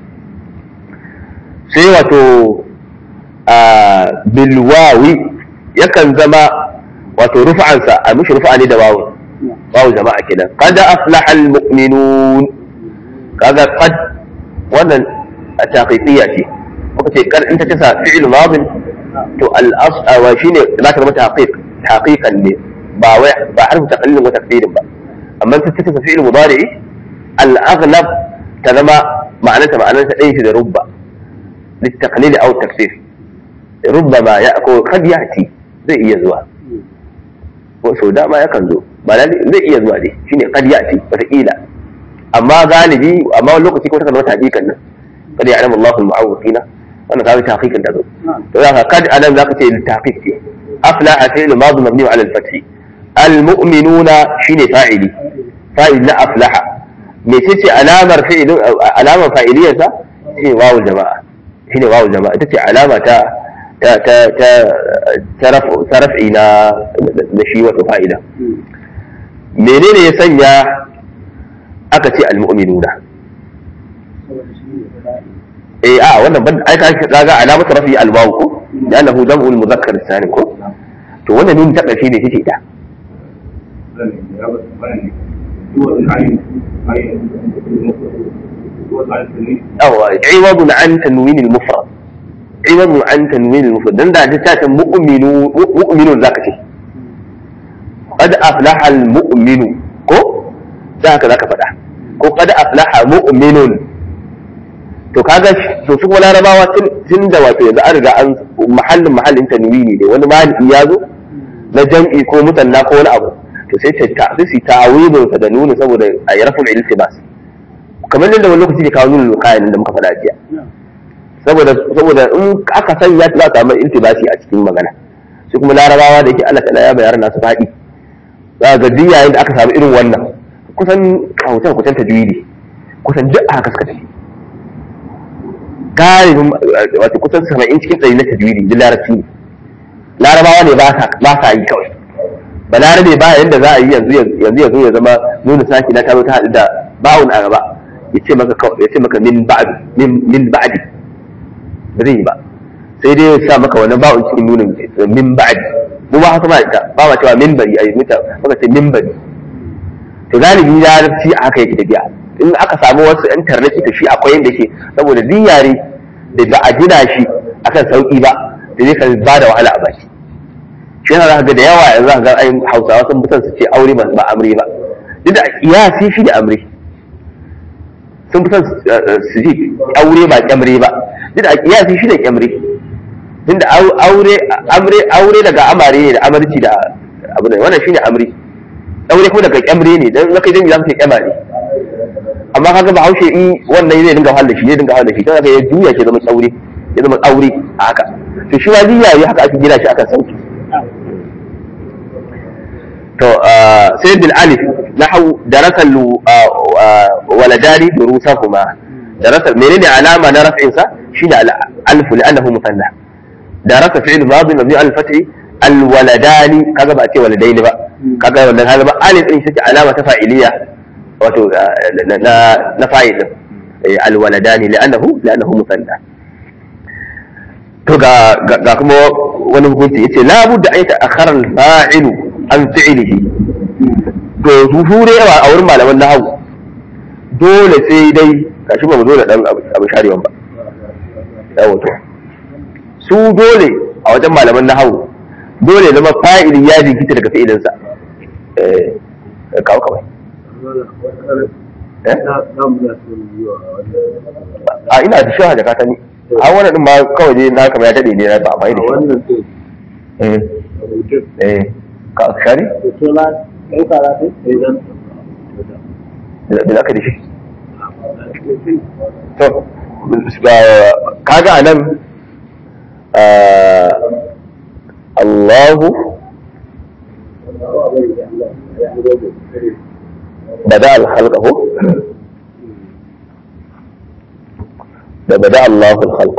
S1: sai wato a bilwawi yakan zama wato rufa'ansa a mishi rufa'a ne da wawu wawu jama'a kenan qad aflaha almu'minun kaga qad wannan a taqiqiyya ce muka ce kar in ta tasa fi'il madin to al as'a wa shine za ta zama taqiq taqiqan ne ba wai ba harfu taqlil wa taqdirin ba amma ta tasa fi'il mudari al aghlab ta zama ma'anarta ma'anarta ɗaya shi da rubba للتقليل او التكثير ربما يأكل قد يأتي zai iya zuwa sau dama yakan zo ba zai iya zuwa dai shine qad ya'ti wataƙila amma galibi amma wani lokaci ko takan zama taqiqan nan qad ya'lamu Allahu al-mu'awwiqina wannan kawai taqiqan da zo to zaka kad anan zaka ce taqiq ce afla fi'l madi mabni 'ala al-fath al-mu'minuna shine fa'ili fa'il na aflaha mece ce alamar fi'ilin alamar fa'iliyarsa shi ne wawul jama'a shi ne wawul jama'a ita ce alama ta ta ta ta ta raf- ta raf'i na da shi wato fa'ida menene ya sanya aka ce al-mu'minuna eh a wannan ban ai ka ga alamatu rafi al-waw ko لانه جمع المذكر السالم ko to wannan nun ta ƙarshe ne take ita yawa iwadun an tanwin al-mufrad iwadun an tanwin al-mufrad dan da ta ta mu'minu mu'minun zaka ce qad aflaha al-mu'minu ko zaka zaka faɗa ko qad aflaha mu'minun to kaga to su kuma larabawa tun da wato yanzu an riga an mahallin mahallin tanwini ne wani maliki ya zo na jam'i ko mutanna ko wani abu to sai ta ta sai ta awibin sa da nuni saboda a yi rafin iltibas kamar yadda wani lokaci ke kawo nuni kayan da muka faɗa jiya saboda saboda in aka sanya ta za ta samu iltibasi a cikin magana su kuma larabawa da yake Allah ta'ala ya bayar nasu faɗi za ga duk yayin da aka samu irin wannan kusan kautar kusan tajwidi kusan duk a haka suka tafi galibin wato kusan saba'in cikin ɗari na tajwidi duk larabci ne larabawa ne ba sa yi kawai ba larabe ba yanda za a yi yanzu yanzu yanzu ya zama nuna saki na ta ta haɗu da ba'un a gaba ya ce maka ya ce maka min ba'du min min ba'di ba zai yi ba sai dai ya sa maka wannan ba'un cikin nunin min ba'di mu ba haka ma ita ba ma cewa min bari ayi mita maka ce min bari to galibi larabci a haka yake tafiya in aka samu wasu yan tarnaki to shi akwai yadda ke saboda duk yare da ba a gina shi akan sauki ba da zai kan ba da wahala a baki shi yana zaka ga da yawa yanzu zaka ga ayin hausawa sun fi son su ce aure ba ba amre ba duk da kiyasi shi da amre sun fi son su ji aure ba kyamre ba duk da kiyasi shi da kyamre tunda aure amre aure daga amare ne da amarci da abu ne wannan shine amre aure kuma daga kyamre ne dan zaka jami za su ce kyamare amma kaga bahaushe in wannan zai dinga wahala shi zai dinga wahala shi kaga ya juya shi zama aure ya zama aure a haka to shi wani yayi haka ake gina shi akan sauki to sai bil alif nahu darasa waladani durusahuma darasa menene alama na raf'in sa shine alif li'annahu musanna darasa fi'l madi mabni al fathi al waladani kaga ba a ce waladaini ba kaga wannan kaga ba alif din shi alama ta fa'iliya wato na fa'il alwaladani li'annahu li'annahu musanna to ga ga kuma wani hukunci yace la budda an ta'akhkhara al-fa'ilu an fi'lihi to hure a wurin malaman nahwu dole sai dai kashi ba mu zo da dan abu sharewan ba yawo to su dole a wajen malaman nahwu dole zama fa'ili ya jinkita daga fi'ilinsa eh kawo kawai a ina da shi da katani a wannan din ma kawai dai na kamar ya dade ne ba mai da shi eh eh ka shari da aka da shi to kaga anan Allahu بدأ الخلق هو ده بدأ الله الخلق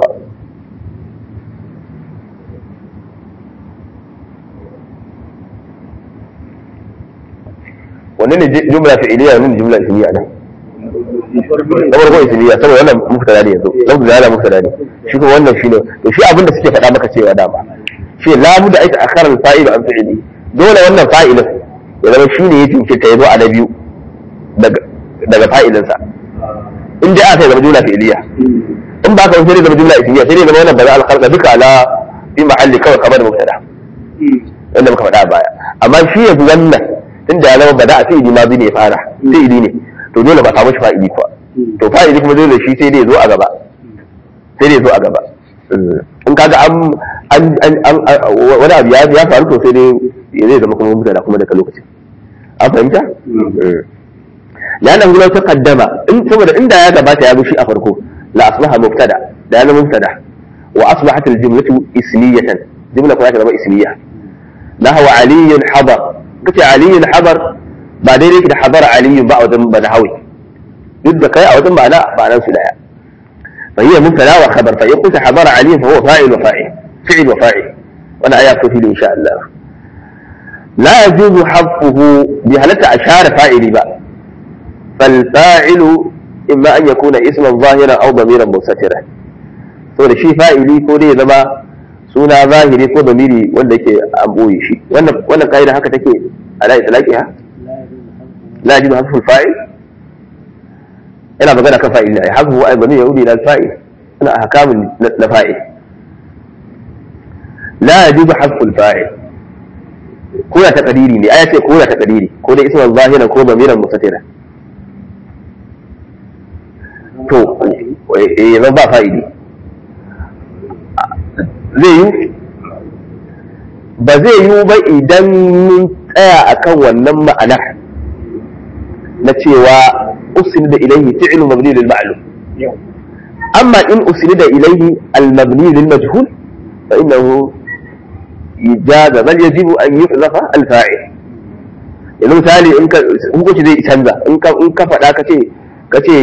S1: wannan ne jumla fi'iliya wannan jumla ismiya nan da farko ismiya saboda wannan muftada ne yanzu lafzu da muftada ne shi ko wannan shine to shi abin da suke faɗa maka cewa dama shi la budda aita akhara al-fa'il an fi'ili dole wannan fa'ilin ya zama shine ya jinkirta ya zo a na biyu daga fa'ilinsa in dai aka zama jumla fi'iliya in ba ka sai zama jumla ismiya sai dai zama wannan bada alkhalqa duka ala fi mahalli kawai kamar mubtada wanda muka faɗa a baya amma shi yanzu wannan inda ya zama bada a fi'ili ma bi ne fara fi'ili ne to dole ba samu shi fa'ili kuwa to fa'ili kuma dole shi sai dai zo a gaba sai dai zo a gaba in kaga an wani abu ya faru to sai dai zai zama kuma mubtada kuma daga lokacin an fahimta لأنه لو تقدم إن ثم إن ده يجب يا بشيء أفركه لا أصبح مبتدأ لأنه مبتدأ وأصبحت الجملة اسمية جملة كلها كلمة اسمية نهو علي حضر قلت علي حضر بعدين كده حضر علي بعد بدهوي duk da kai a wajen ma'ana ma'anar su daya fa hiya mubtada wa khabar fa yaqulu hadara ali fa huwa fa'il wa fa'il fi'il wa fa'il wannan aya ko fili insha Allah la yajuzu hadfuhu bi halatta ashara fa'ili ba fal fa'ilu imma an yakuna isman zahiran aw damiran mustatiran to da shi fa'ili ko dai ya zama suna zahiri ko damiri wanda yake an boye shi wannan wannan kaida haka take ala itlaqiha la yajuzu hadfu al-fa'il ina magana kan fa'il ne hadfu ay bani yahudi ila al-fa'il ana ahkamun na fa'il la yajuzu hadfu al-fa'il ko ya taqdiri ne aya ce ko ya taqdiri ko dai isman zahiran ko damiran mustatiran to eh zan ba fa'ili zai yi ba zai yi ba idan mun tsaya akan wannan ma'anar na cewa usul da ilaihi fi'lu mabni lil ma'lum amma in usul da ilaihi al mabni lil majhul fa innahu ijaza bal yajibu an yuhzafa al fa'il yanzu misali in ka hukunci zai canza in ka in ka faɗa ka ce ka ce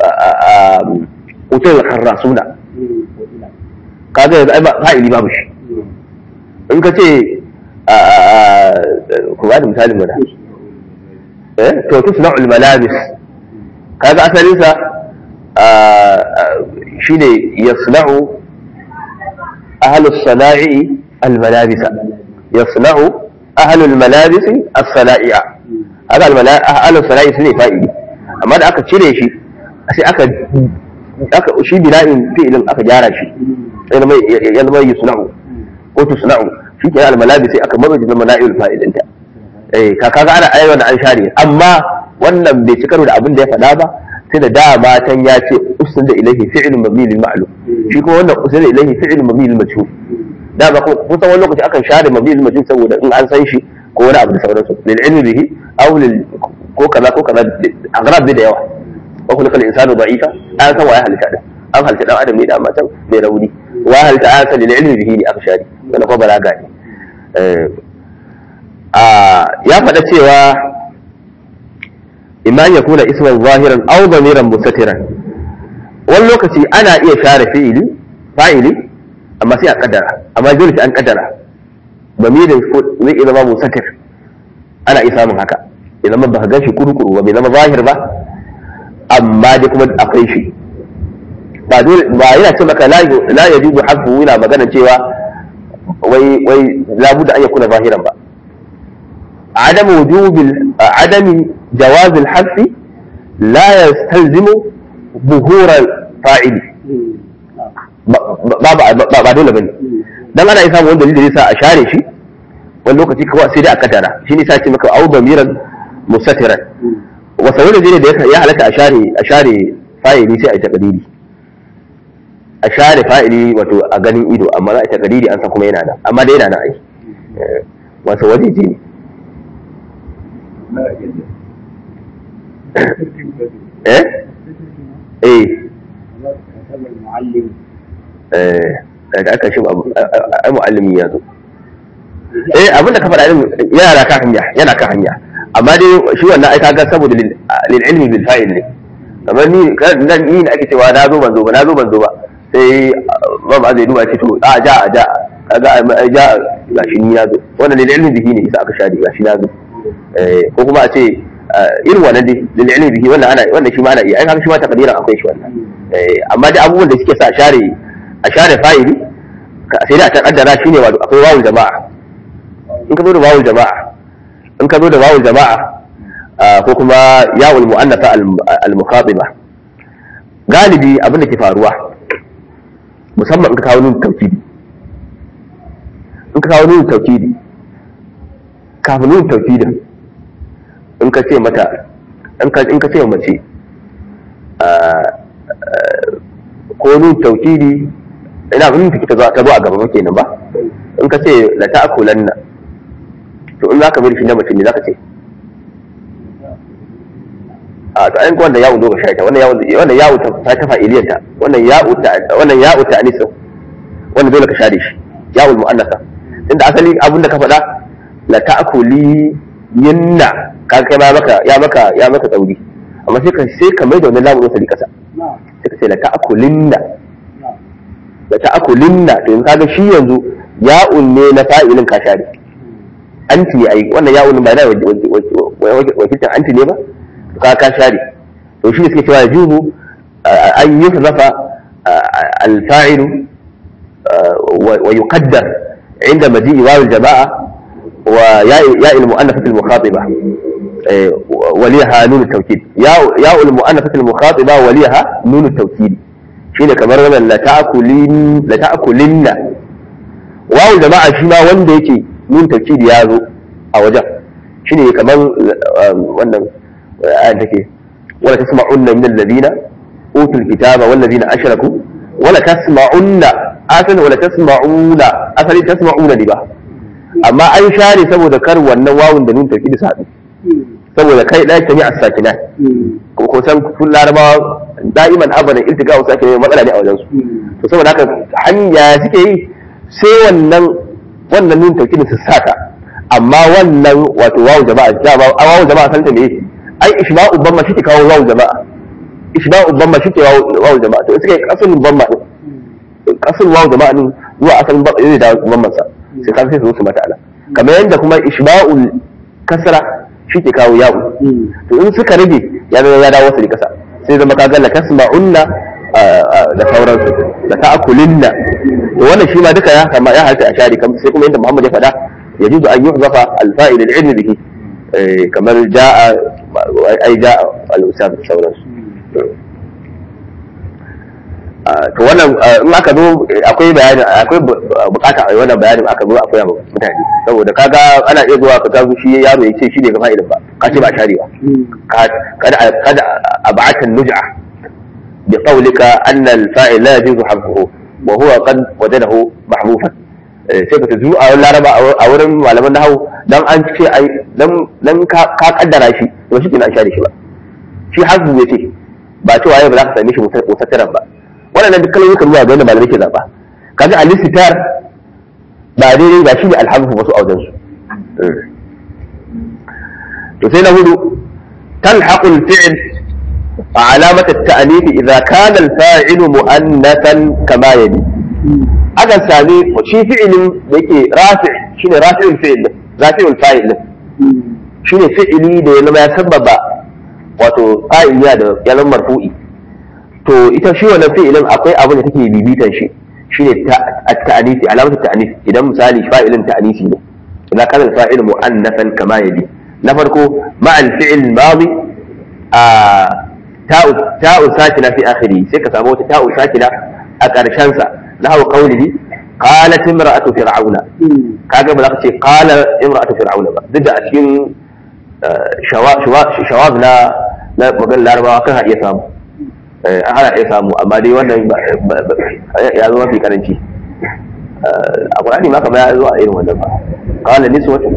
S1: utul kharrasuna kaga yanzu ai ba fa'ili babu shi in ka ce ku ba da misalin mana eh to tusna al malabis kaga asalin sa shine yasna'u ahlu sana'i al malabisa yasna'u ahlu al malabis as sana'i'a haka ahlu sana'i sune fa'ili amma da aka cire shi sai aka aka shi bina'in fi'ilin aka gyara shi ya zama yusna'u ko tusna'u shi ke almalabi sai aka mazo da mala'il fa'idinta eh ka kaga ana ayyana da an share amma wannan bai ci karo da abin da ya faɗa ba sai da dama tan ya ce usul da ilahi fi'lun mabni lil ma'lum shi kuma wannan usul da ilahi fi'lun mabni lil majhul dama kuma kun san wani lokaci akan share mabni lil majhul saboda in an san shi ko wani abu da sauransu lil ilmi bihi aw lil ko kaza ko kaza agrab da yawa wa kullu kal insanu da'ifa an san waye halitta din an halitta dan adam ne da matan mai rauni wa halitta an san lil ilmi bihi ne aka share wanda ko balaga ne ya faɗa cewa imma ya kuna isman zahiran aw damiran mustatiran wani lokaci ana iya share fi'ili fa'ili amma sai a kaddara amma dole sai an kaddara damirin zai iya zama mustatir ana iya samun haka ya zama ba ka gan shi kurukuru ba bai zama zahir ba amma dai kuma akwai shi ba dole ba yana ce maka la yajuzu hafu yana magana cewa wai wai labuda an yakuna zahiran ba عدم وجوب عدم جواز الحذف لا يستلزم ظهور الفاعل ba dole bane dan ana isa wanda dalili sa a share shi wani lokaci kawai sai dai a kaddara shi ne sa ce maka au damiran musatiran wasa wani ne da ya halatta a share a share fa'ili sai a yi takadiri a share fa'ili wato a ganin ido amma za a yi takadiri an san kuma yana nan amma dai yana nan ai wasa waje ne eh eh eh da aka shi ai muallimi ya zo eh abin da ka faɗa din yana ka hanya yana ka hanya amma dai shi wannan ai kaga saboda lil ilmi bil fa'il ne kamar ni nan ni ne ake cewa na zo ban zo ba na zo ban zo ba sai ba ba zai duba ce to a ja a ja kaga a ja gashi ni na zo wannan lil ilmi bihi ne isa aka shari gashi na zo ko kuma a ce irin wannan dai lil ilmi bihi wannan ana wannan shi ma ana iya ai haka shi ma takdiran akwai shi wannan amma dai abubuwan da suke sa share a share fa'ili sai da ta kaddara shine wato akwai wawul jama'a in ka zo da wawul jama'a in ka zo da wawul jama'a ko kuma ya'ul mu'annafa al-mukhatiba galibi abin da ke faruwa musamman in ka kawo nun tawkidi in ka kawo nun tawkidi kafin nun tawkidin in ka ce mata in ka ce mace ko nun tawkidi ina ganin take ta zo ta zo a gaba kenan ba in ka ce la ta'kulanna to in zaka bari shi na mace ne zaka ce a to ayin wanda yawo zo ga shaita wannan yawo wannan yawo ta ta fa'iliyanta wannan yawo ta wannan yawo ta anisa wannan dole ka share shi yawo mu'annasa tunda asali abin da ka faɗa la ta'kuli yinna ka kai ma maka ya maka ya maka tsauri amma sai ka sai ka mai da wannan lamun wasali kasa sai ka ce la ta'kulinna la ta'kulinna to in kaga shi yanzu ya'un ne na fa'ilin ka share anti ai wannan ya'un ba da wakilcin anti ne ba ka ka share to shi suke cewa yajuzu an yuhzafa al-fa'il wa yuqaddar عند مجيء واو الجماعة وياء ياء المؤنثة المخاطبة وليها نون التوكيد ياء ياء المؤنثة المخاطبة وليها نون التوكيد شيء كمر wannan la ta'kulin la ta'kulinna wawu jama'a shi ma wanda yake nun tawkid ya zo a wajen shine kamar wannan ayan take wala tasma'unna min alladhina utul kitaba wal ladina ashraku wala tasma'unna asali wala tasma'una asali tasma'una ne ba amma an share saboda kar wannan wawun da nun tawkid su haɗu saboda kai da ta a sakina ko ko san kun larabawa da'iman abadan iltiqa wa sakina matsala ne a wajen su to saboda haka hanya suke yi sai wannan wannan nun tawkid su saka amma wannan wato wawu jama'a jama'a wawu jama'a san ta me ai ishba'u bamma shi ke kawo wawu jama'a ishba'u bamma shi ke wawu jama'a to suke asalin bamma din asalin wawu jama'a din zuwa asalin bamma zai da bamman sa sai kan sai su su mata ala kamar yadda kuma ishba'ul kasra shi ke kawo yawo to in suka rage ya zama ya dawo su da kasa sai zama kaga la tasma'unna da sauransu da ta'kulinna to wannan shi ma duka ya kama ya halta a shari sai kuma yadda Muhammad ya faɗa yajuzu an yuhzafa al-fa'il al-ilm bihi kamar ja'a ai ja'a al-ustad da sauransu to wannan in aka zo akwai bayani akwai bukata a wannan bayanin aka zo akwai mutane saboda kaga ana iya zuwa ka tazo shi yaro ya ce shi ne ga fa'ilin ba ka ce ba share ba kada kada ab'atan nuj'a bi qawlika anna al-fa'il la yajuzu hadfuhu wa huwa qad wajadahu mahbufan sai ka tazu a laraba a wurin malaman nahawu dan an ce ai dan dan ka kaddara shi to shi kenan share shi ba shi hazbu yace ba cewa ai ba za ka same shi mutattaran ba waɗannan duk kalmomi kan zuwa ga wanda malamai ke zaɓa kaga al-istitar ba daidai ba shi ne alhamdu wasu a wajen su to sai na hudu talhaqu al-fi'l علامة التأنيث إذا كان الفاعل مؤنثا كما يلي أجل سامي وشي فعل يكي رافع شنو رافع الفعل رافع الفاعل شنو فعلي ده لما يسبب wato fa'il ya da ya zama marfu'i to ita shi wannan fi'ilin akwai abin da take bibitan shi shine at-ta'anisi alamatu ta'anis idan misali fa'ilin ta'anisi ne idan kana fa'il mu'annathan kama yali na farko ma al-fi'l madi a ta'u ta'u sakina fi akhiri sai ka samu wata ta'u sakina a karshen sa lahu qawlihi qalat imra'atu fir'auna kaga ba za ka ce qala imra'atu fir'auna ba duk da a cikin shawab na na magan larabawa kan iya samu ana iya samu amma dai wannan ya zo mafi karanci a ƙwararri ma kama ya zo a irin wannan ba kala nisu wata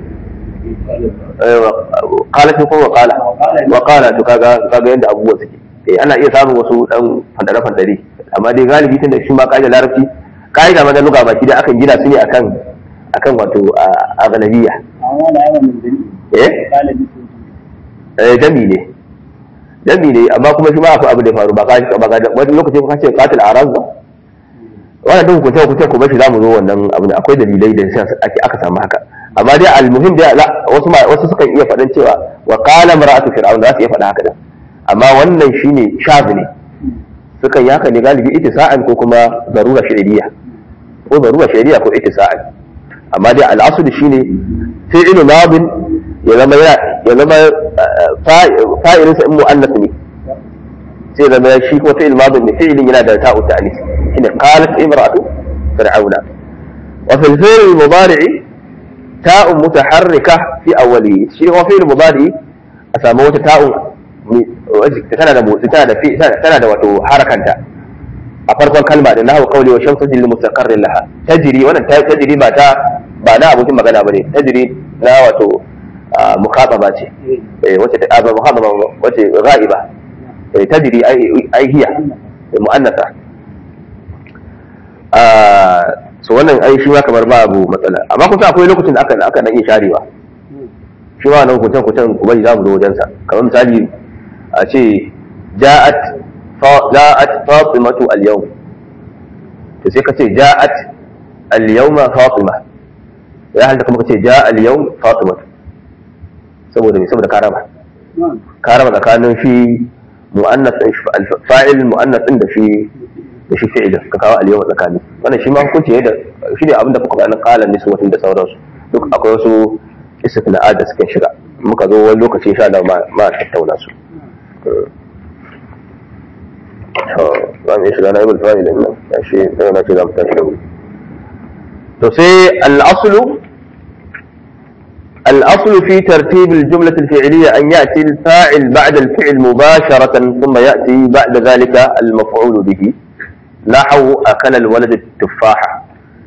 S1: kala ce kuma kala wa kala to kaga kaga yadda abubuwa suke ana iya samun wasu dan fandare fandare amma dai galibi tun da shi ma kaida larabci kaida ma da luga baki da akan gina su ne akan akan wato a ganabiya eh eh jami ne jami ne amma kuma shi ma akwai abu da faru ba ka ba ka wani lokaci ka ce qatil araz ba wannan duk ku ku ku bashi zamu zo wannan abu akwai dalilai da sai ake aka samu haka amma dai almuhim dai wasu wasu sukan iya faɗin cewa wa qala mar'atu fir'aun za su iya faɗa haka da amma wannan shine shazi ne sukan yi haka ne galibi ittisa'an ko kuma zarura shari'iyya ko zarura shari'iyya ko ittisa'an amma dai al'asuli shine fi'lu madin ya zama ya zama fa'ilin sa in mu'annas ne sai zama shi ko fi'il madin ne fi'ilin yana da ta'u ta'anis shine qalat imra'atu fir'auna wa fil fi'l mudari ta'u mutaharrika fi awwali shi ko fi'il mudari a samu wata ta'u tana da motsi tana da fi tana da wato harakanta a farkon kalma da nahu qawli wa shamsu lil mustaqarrin laha tajri wannan tajri ba ta ba na abokin magana bane tajri na wato mukhataba ce wace ta ba mukhataba wace ghaiba tajri ai hiya muannatha so wannan ai shi ma kamar babu matsala amma kuma akwai lokacin da aka aka dan iya sharewa shi ma nan kutan kutan kuma za mu zo wajen sa kamar misali a ce ja'at ja'at fatimatu al-yawm to sai ka ce ja'at al-yawma fatima ya halta kuma ka ce ja'a al-yawm fatimatu saboda me saboda karaba karaba tsakanin shi mu'annas din fa'il mu'annas din da shi da shi fi'ilin ka kawo al-yawm tsakani wannan shi ma hukunci ne da shi ne abin da kuka bayanin qalan niswatin da sauransu duk akwai wasu istisna'at da suka shiga muka zo wani lokaci sha da ma tattauna su za mu iya shiga na ibul fa'il nan ya shi daga na ce za mu tashi da wuri to sai al-aslu الأصل في ترتيب الجملة الفعلية أن يأتي الفاعل بعد الفعل مباشرة ثم يأتي بعد ذلك المفعول به نحو أكل الولد التفاحة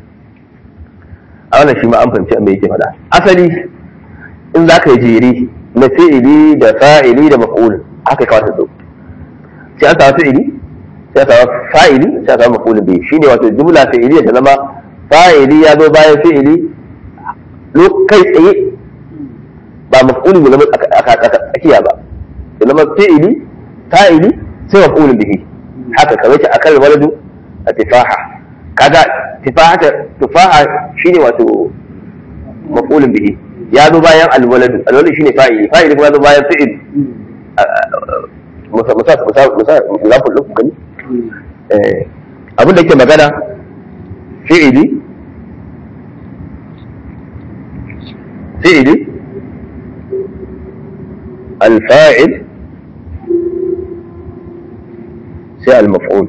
S1: أولا شيء ما أنفهم شيء بيجي هذا أصلي إن ذاك يجيري نفعلي ده فاعلي ده مفعول haka kawai ta zo sai an samu fi'ili sai an samu fa'ili sai an samu maf'ulun bihi shine wato jumla fi'iliya ta zama fa'ili ya zo bayan fi'ili kai tsaye ba maf'ulun ya zama tsakiya ba ya zama fi'ili fa'ili sai maf'ulun bihi haka kamar ce akal waladu a tifaha kaga tifaha tufaha shine wato maf'ulun bihi ya zo bayan alwaladu alwaladu shine fa'ili fa'ili kuma ya zo bayan fi'il musa musa musa musa lafin lafin gani abin da ke magana fi'ili fi'ili الفاعل sai al-maf'ul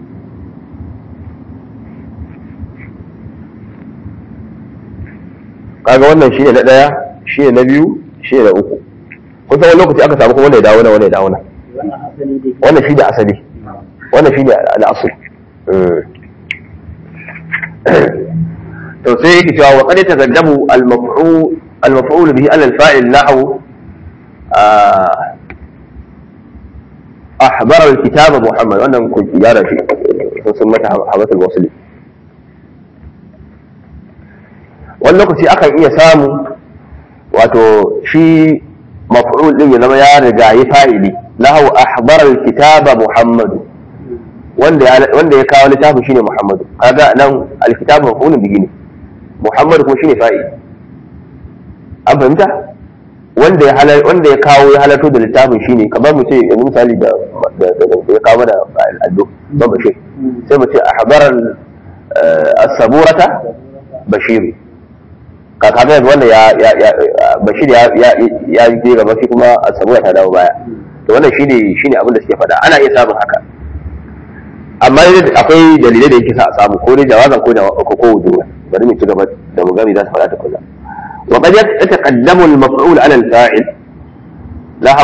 S1: kaga wannan shine na daya shine na biyu shine na uku kusan wani lokaci aka samu kuma wanda ya dawo na wanda ya dawo na wannan shi da asali wannan shi da al'asul to sai yake cewa wa qad tazaddabu al-maf'ul al-maf'ul bihi ala al-fa'il nahwu أحضر الكتاب محمد وأنا كنت جارة في سمتها حبة الوصل wani lokaci akan iya samu wato shi maf'ul din ya zama ya riga yi fa'ili lahu ahbar alkitaba muhammadu wanda ya wanda ya kawo littafin shine muhammadu kaga nan alkitabu maf'ulun bihi ne muhammadu kuma shine fa'ili an fahimta wanda ya halar wanda ya kawo ya halarto da littafin shine kamar mu ce yanzu misali da ya kawo mana al'addo ba bashir sai mu ce ahbaran as-saburata bashiru kaka ga wanda ya ya bashir ya ya ya je gaba shi kuma as-sabura ta dawo baya to wannan shine shine abin da suke faɗa ana iya samun haka amma akwai dalilai da yake sa a samu ko dai jawazan ko da ko ko wujuba bari mu ci gaba da mu gami za su faɗa ta kula وقد يتقدم المفعول على الفاعل له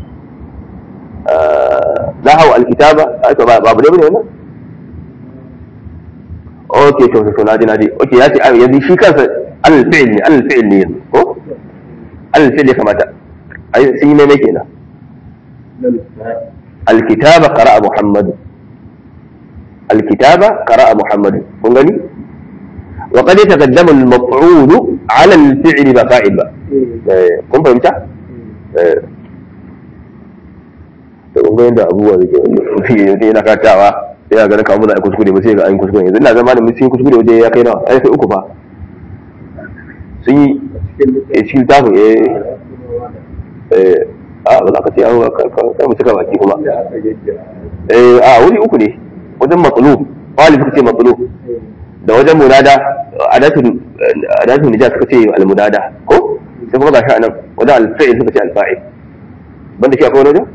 S1: آه له الكتابة باب ليه هنا اوكي تو تو نادي نادي اوكي ياتي يدي شي كان على الفعل على الفعل ne ko على الفعل كما تا اي سي ne kenan الكتابة قرأ محمد الكتابة قرأ محمد kun gani وقد يتقدم المفعول على الفعل ba fa'il ba kun fahimta to kun ga yadda abubuwa da ke wani yana katawa sai ga kawo mu za a kuskure ba sai ga an kuskure yanzu ina zama da mutum kuskure waje ya kai nawa ai sai uku fa sun yi a cikin tafi eh a ba za ka ce an kai mu cika baki kuma eh a wuri uku ne wajen matsalo wali suka ce matsalo da wajen munada adatun adatun nija suka ce almunada ko sai kuma gashi anan wajen alfa'il suka ce alfa'il banda shi akwai wani wajen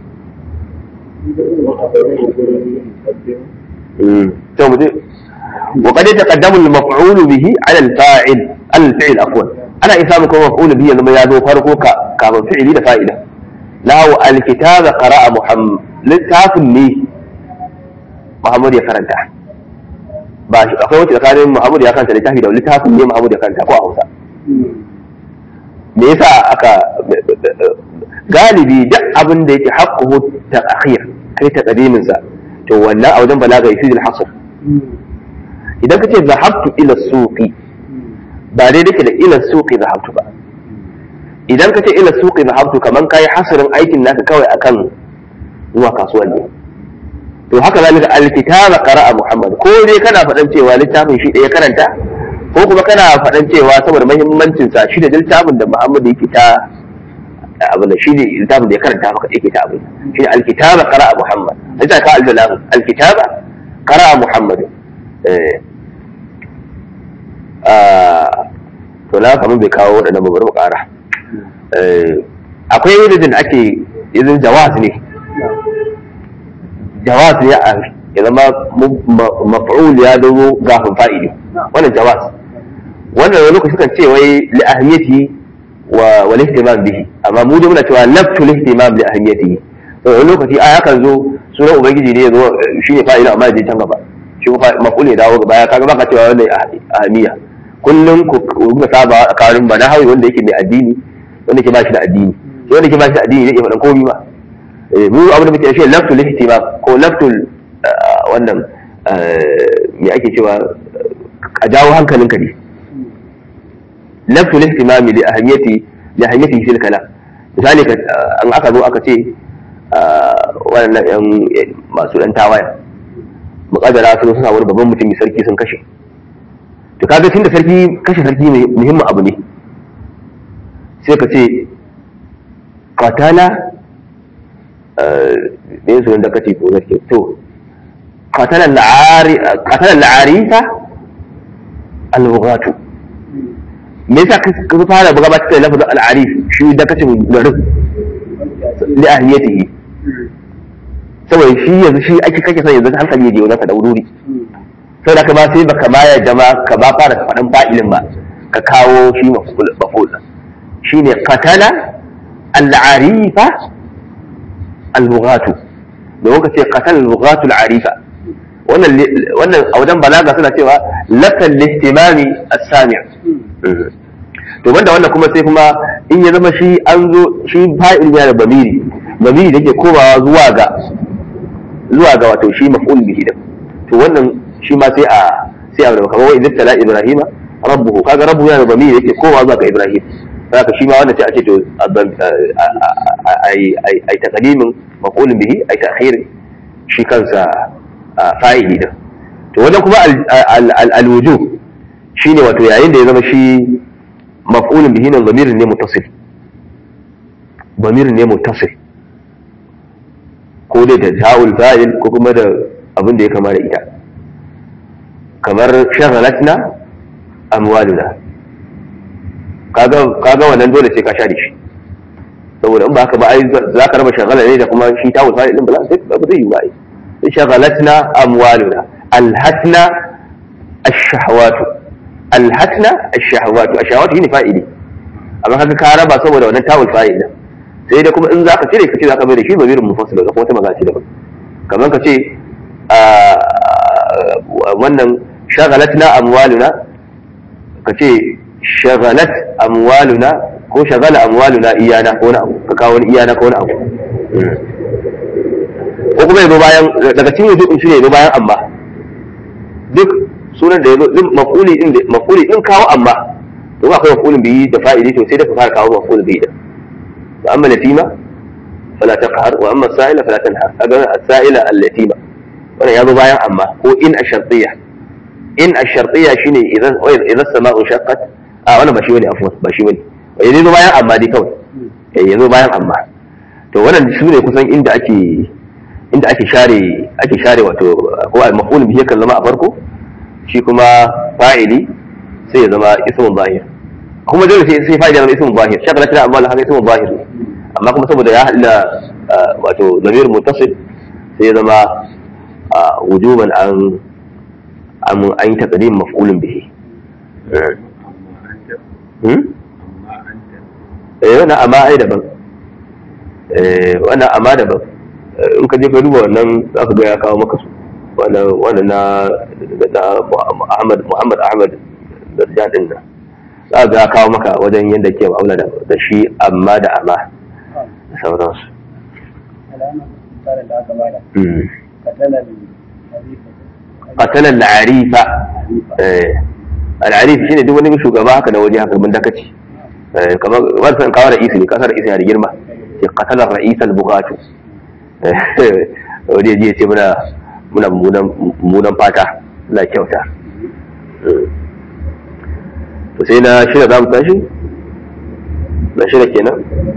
S1: to mu je وقد يتقدم المفعول به على الفاعل على الفعل عفوا انا اسامه كما مفعول به لما يزو فرقو كما فعلي da fa'ida lahu alkitaba qara'a muhammad littafin ne muhammad ya karanta ba shi akwai wacce tsakanin Muhammadu ya kanta littafi da littafin ne Muhammadu ya kanta ko a Hausa me yasa aka galibi duk abin da yake haqquhu ta'khir kai ta qadimin sa to wannan a wajen balaga yufidul hasr idan kace zahabtu ila suqi ba dai dake da ila suqi zahabtu ba idan kace ila suqi zahabtu kaman kai hasrin aikin naka kawai akan zuwa kasuwan ne to haka zalika alkitaba qara'a muhammad ko dai kana faɗan cewa littafin shi ɗaya karanta ko kuma kana faɗan cewa saboda muhimmancin sa shi da littafin da muhammad yake ta abin da shi ne littafin da ya karanta maka yake ta abin shi ne alkitaba qara'a muhammad ita ka aljalam alkitaba qara'a muhammad eh to na kamar bai kawo waɗannan babbar mu ƙara akwai yadda da ake yanzu jawaz ne jawaz ne a ya zama maf'ul ya zo gafin fa'ili wannan jawaz wannan wani lokaci kan ce wai li ahmiyati wa wal ihtimam bihi amma mu da muna cewa laftu ihtimam li ahmiyatihi to wani lokaci a yakan zo sunan ubangiji ne ya zo shine fa'ili amma ya je can gaba shi maf'ul ya dawo gaba ya kaga baka cewa wannan ahmiya kullum ku kuka saba a karin ba na hawi wanda yake mai addini wanda ke ba shi da addini sai wanda ke ba shi da addini zai iya faɗan komi ba mu abin da muke shi laftul ihtimam ko laftul wannan me ake cewa a jawo hankalinka ne laftul ihtimam li ahamiyati li ahamiyati fil kalam misali an aka zo aka ce wannan yan masu dan tawaya muƙaddara sun suna wani babban mutum sarki sun kashe to kaga tunda sarki kashe sarki muhimmin abu ne sai ka ce katala ne su da kace ko zake to katala al'ari katala al'arifa al-bughatu me yasa ka fara buga ba ta lafazin al'arif shi da kace garin li ahliyatihi saboda shi yanzu shi ake kake son yanzu hankali ya je wajen ka da wuri sai da ka ba sai baka baya jama ka ba fara faɗin fa'ilin ba ka kawo shi maful shi ne katala al'arifa al-bughatu domin ka ce katala al-bughatu al-arifa wannan a wajen balaga suna cewa lakan listimami as-sami' to banda wannan kuma sai kuma in ya zama shi an zo shi fa'il yana da bamiri bamiri da ke komawa zuwa ga zuwa ga wato shi maf'ul bihi da to wannan shi ma sai a sai a kamar wa idan tala ibrahima rabbuhu kaga rabbu yana da bamiri yake kowa zuwa ga ibrahim haka shi ma wannan sai a ce to ai ai taqdimin maqulun bihi ai ta'khir shi kansa fa'ili din to wannan kuma al wujub shine wato yayin da ya zama shi maf'ulun bihi nan zamirin ne muttasil zamirin ne muttasil ko dai da ta'ul fa'il ko kuma da abin da ya kama da ita kamar shagalatna amwaluna kaga kaga wannan dole sai ka share shi saboda in ba haka ba ai za ka raba shagala ne da kuma shi ta wuta din ba za ba zai yi ba ai shagalatna amwaluna alhatna ash-shahawatu alhatna ash-shahawatu ash-shahawatu shine fa'ili amma kaga ka raba saboda wannan tawul fa'ili sai da kuma in za ka cire ka ce za ka bai da shi zamirin mufassil da kuma wata magana ce daban kamar ka ce wannan shagalatna amwaluna ka ce shagalat amwaluna ko shagala amwaluna iyana ko wani abu ka kawo wani iyana ko wani abu ko kuma yazo bayan daga cikin wujudu shi ne yazo bayan amma duk sunan da yazo din mafuli din mafuli din kawo amma to ba akwai mafulin biyi da fa'ili to sai da ka fara kawo mafulin biyi da wa amma latima fala taqhar wa amma sa'ila fala tanhar kaga as-sa'ila al-latima wannan yazo bayan amma ko in ash-shartiyya in ash-shartiyya shine idan idan sama'u shaqqat a wannan ba shi bane afwan ba shi bane yazo bayan amma dai kawai eh yazo bayan amma to wannan shi ne kusan inda ake inda ake share ake share wato ko al-maf'ul bihi kan zama a farko shi kuma fa'ili sai ya zama ismun zahir kuma dole sai sai fa'ili zama ismun zahir shakala tana amma haka ismun zahir amma kuma saboda ya halla wato zamir muttasil sai ya zama wujuban an an an yi taqdim maf'ulun bihi eh wannan amma ai daban eh wannan amma daban in ka je ka duba wannan za ka ga ya kawo maka su wannan na Ahmad Muhammad Ahmad da jadin nan za ka ya kawo maka wajen yadda ke ma'amala da shi amma da amma da sauransu قتل العريفة العريف shine duk wani shugaba haka na waje haka mun dakaci kamar wannan kawo ra'isi ne kasar ra'isi da girma ke qatala ra'is al-bughatu wani ya ce muna muna mummunan fata na kyauta to sai na shida za mu tashi na shida kenan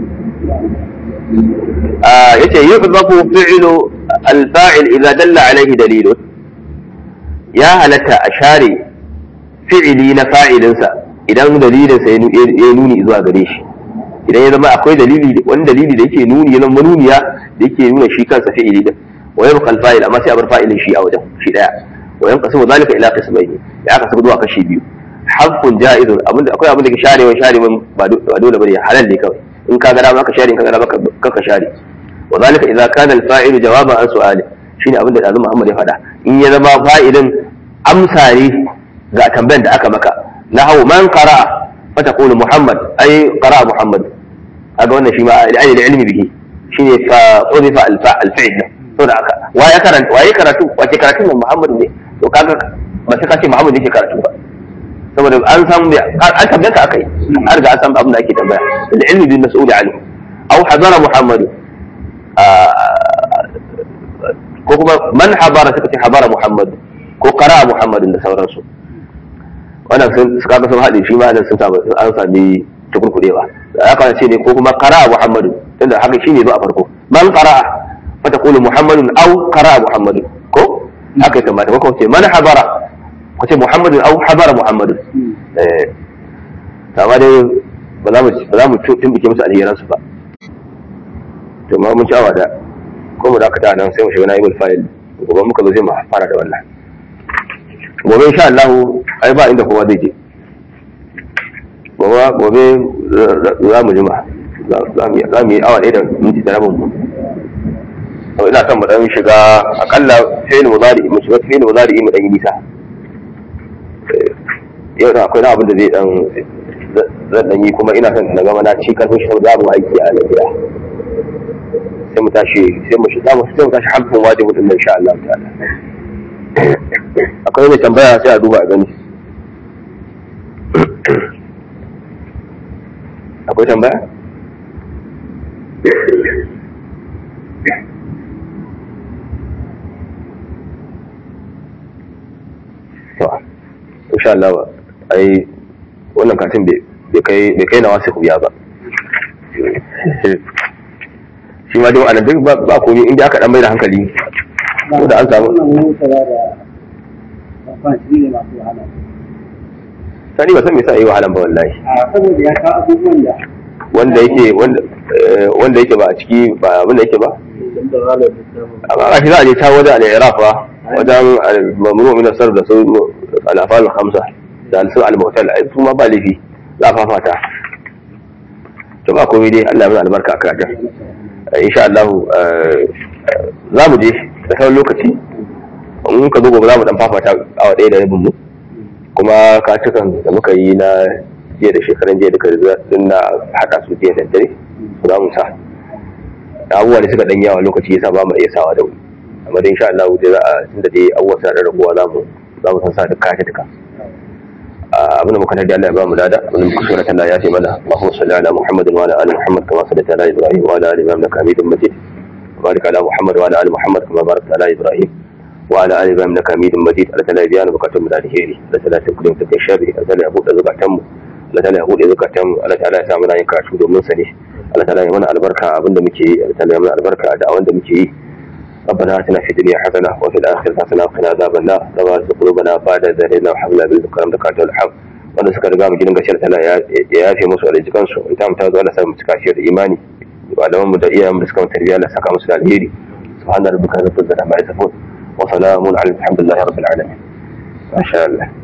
S1: yace yuhdafu fi'lu al-fa'il idza dalla alayhi dalilun ya halatta a share fi'ili na fa'ilinsa idan dalilinsa ya nuni zuwa gare shi idan ya zama akwai dalili wani dalili da yake nuni yana manuniya da yake nuna shi kansa fi'ili din wa yabqa al-fa'il amma sai a bar fa'ilin shi a wajen shi daya wa yanqasimu dhalika ila qismayn ya aka saba zuwa kashi biyu haqqun ja'izun abinda akwai abin da ke sharewa sharewa ba dole bane halal ne kawai in ka ga dama ka share in ka ga dama ka ka share wa zalika idza kana al-fa'il jawaban an su'ali shine abin da Azu Muhammad ya faɗa in ya zama fa'ilin amsa ne ga tambayar da aka maka nahu man qara'a fa taqulu Muhammad ay qara'a Muhammad kaga wannan shi ma ai da ilmi bihi shine fa udifa al-fa'il saboda haka waye karanta waye karatu wace karatu nan Muhammad ne to kaga ba sai ka ce Muhammad yake karatu ba saboda an san an tabbata ka akai an riga an san abin da ake tambaya da ilmi bin mas'ul anhu aw hadara Muhammad ko kuma man habara suka ce habara Muhammad ko qara Muhammad da sauransu wannan sun suka ga sun haɗe shi ma sun samu an sami tukurkurewa ya kana ce ne ko kuma qara Muhammad tunda haka shine ba a farko man qara fa taqulu Muhammadun aw qara Muhammad ko haka ya kamata ko ce man habara ko ce Muhammadun aw habara Muhammadun eh amma dai ba za mu ba za mu tumbuke musu alheransu ba to ma mun ci awa da ko mu dakata nan sai mu shiga naibul fa'il gobe muka zo sai mu fara da wannan gobe insha Allah ai ba inda kowa zai je gobe gobe za mu jima za mu yi awa ɗaya da minti da rabin mu to ina son mu dan shiga akalla fi'il mudari mu shiga fi'il mudari mu dan yi nisa yau da akwai na abin da zai dan zan dan yi kuma ina son na gama na ci karfin shi saboda abu aiki a lafiya sai mu tashi sai mu shiga sai mu tashi hamsin wajibu din insha Allah ta'ala akwai mai tambaya sai a duba a gani akwai tambaya to insha Allah ai wannan katin bai kai bai kai na wasu kuya ba shi ma dai wa'annan duk ba komai inda aka dan mai da hankali ko da an samu sani ba san me yasa yi wahalan ba wallahi
S2: saboda ya kawo abubuwan da
S1: wanda yake wanda wanda yake ba a ciki ba abin da yake ba amma ga shi za a je ta wajen al-iraq ba wajen mamnu min asar da su al-afal khamsa da al-sur al-mu'tal ai su ma ba laifi za a fafata to ba komai dai Allah ya mana albarka a karatun insha Allah za mu je da sauran lokaci in ka zo gobe za mu dan fafata awa ɗaya da rabin mu kuma katukan da muka yi na jiya da shekaran jiya duka da sun na haɗa su jiya da dare su za mu sa abubuwa da suka ɗan yawa lokaci yasa ba mu iya sawa da wuri amma dai insha Allah dai za a tunda dai abubuwa suna da rabuwa za mu za mu san sa duk katuka abin da muka tarbi Allah ya ba mu lada abin da muka shura Allah ya ce mana Allahumma salli ala Muhammadin wa ala ali Muhammad kama sallaita ala Ibrahim wa ala ali Ibrahim innaka Hamidum Majid وبارك على محمد وعلى ال محمد كما باركت على ابراهيم وعلى ال ابراهيم انك حميد مجيد الله تعالى بيان بكاتم من الهيري الله تعالى تكلم تتشابه الله تعالى يبود زكاتم Allah ta'ala ya bude zakatan Allah ta'ala ya sa muna yin karatu domin sa ne Allah ta'ala ya mana albarka abinda muke yi Allah ta'ala ya mana albarka da wanda muke yi ربنا اتنا في الدنيا حسنه وفي الاخره حسنه وقنا عذاب النار ربنا ارزق قلوبنا بعد إذ هديتنا وهب لنا من لدنك رحمة انك الحق wanda suka riga mu gidan gashiyar tana ya yafe musu da jikan su ita mu ta zo Allah sa mu cika shi da imani malaman mu da iyayen mu da suka mu tarbiyya Allah saka musu da alheri subhana rabbika rabbil izzati amma yasifun wa salamun ala alhamdulillahi rabbil alamin masha Allah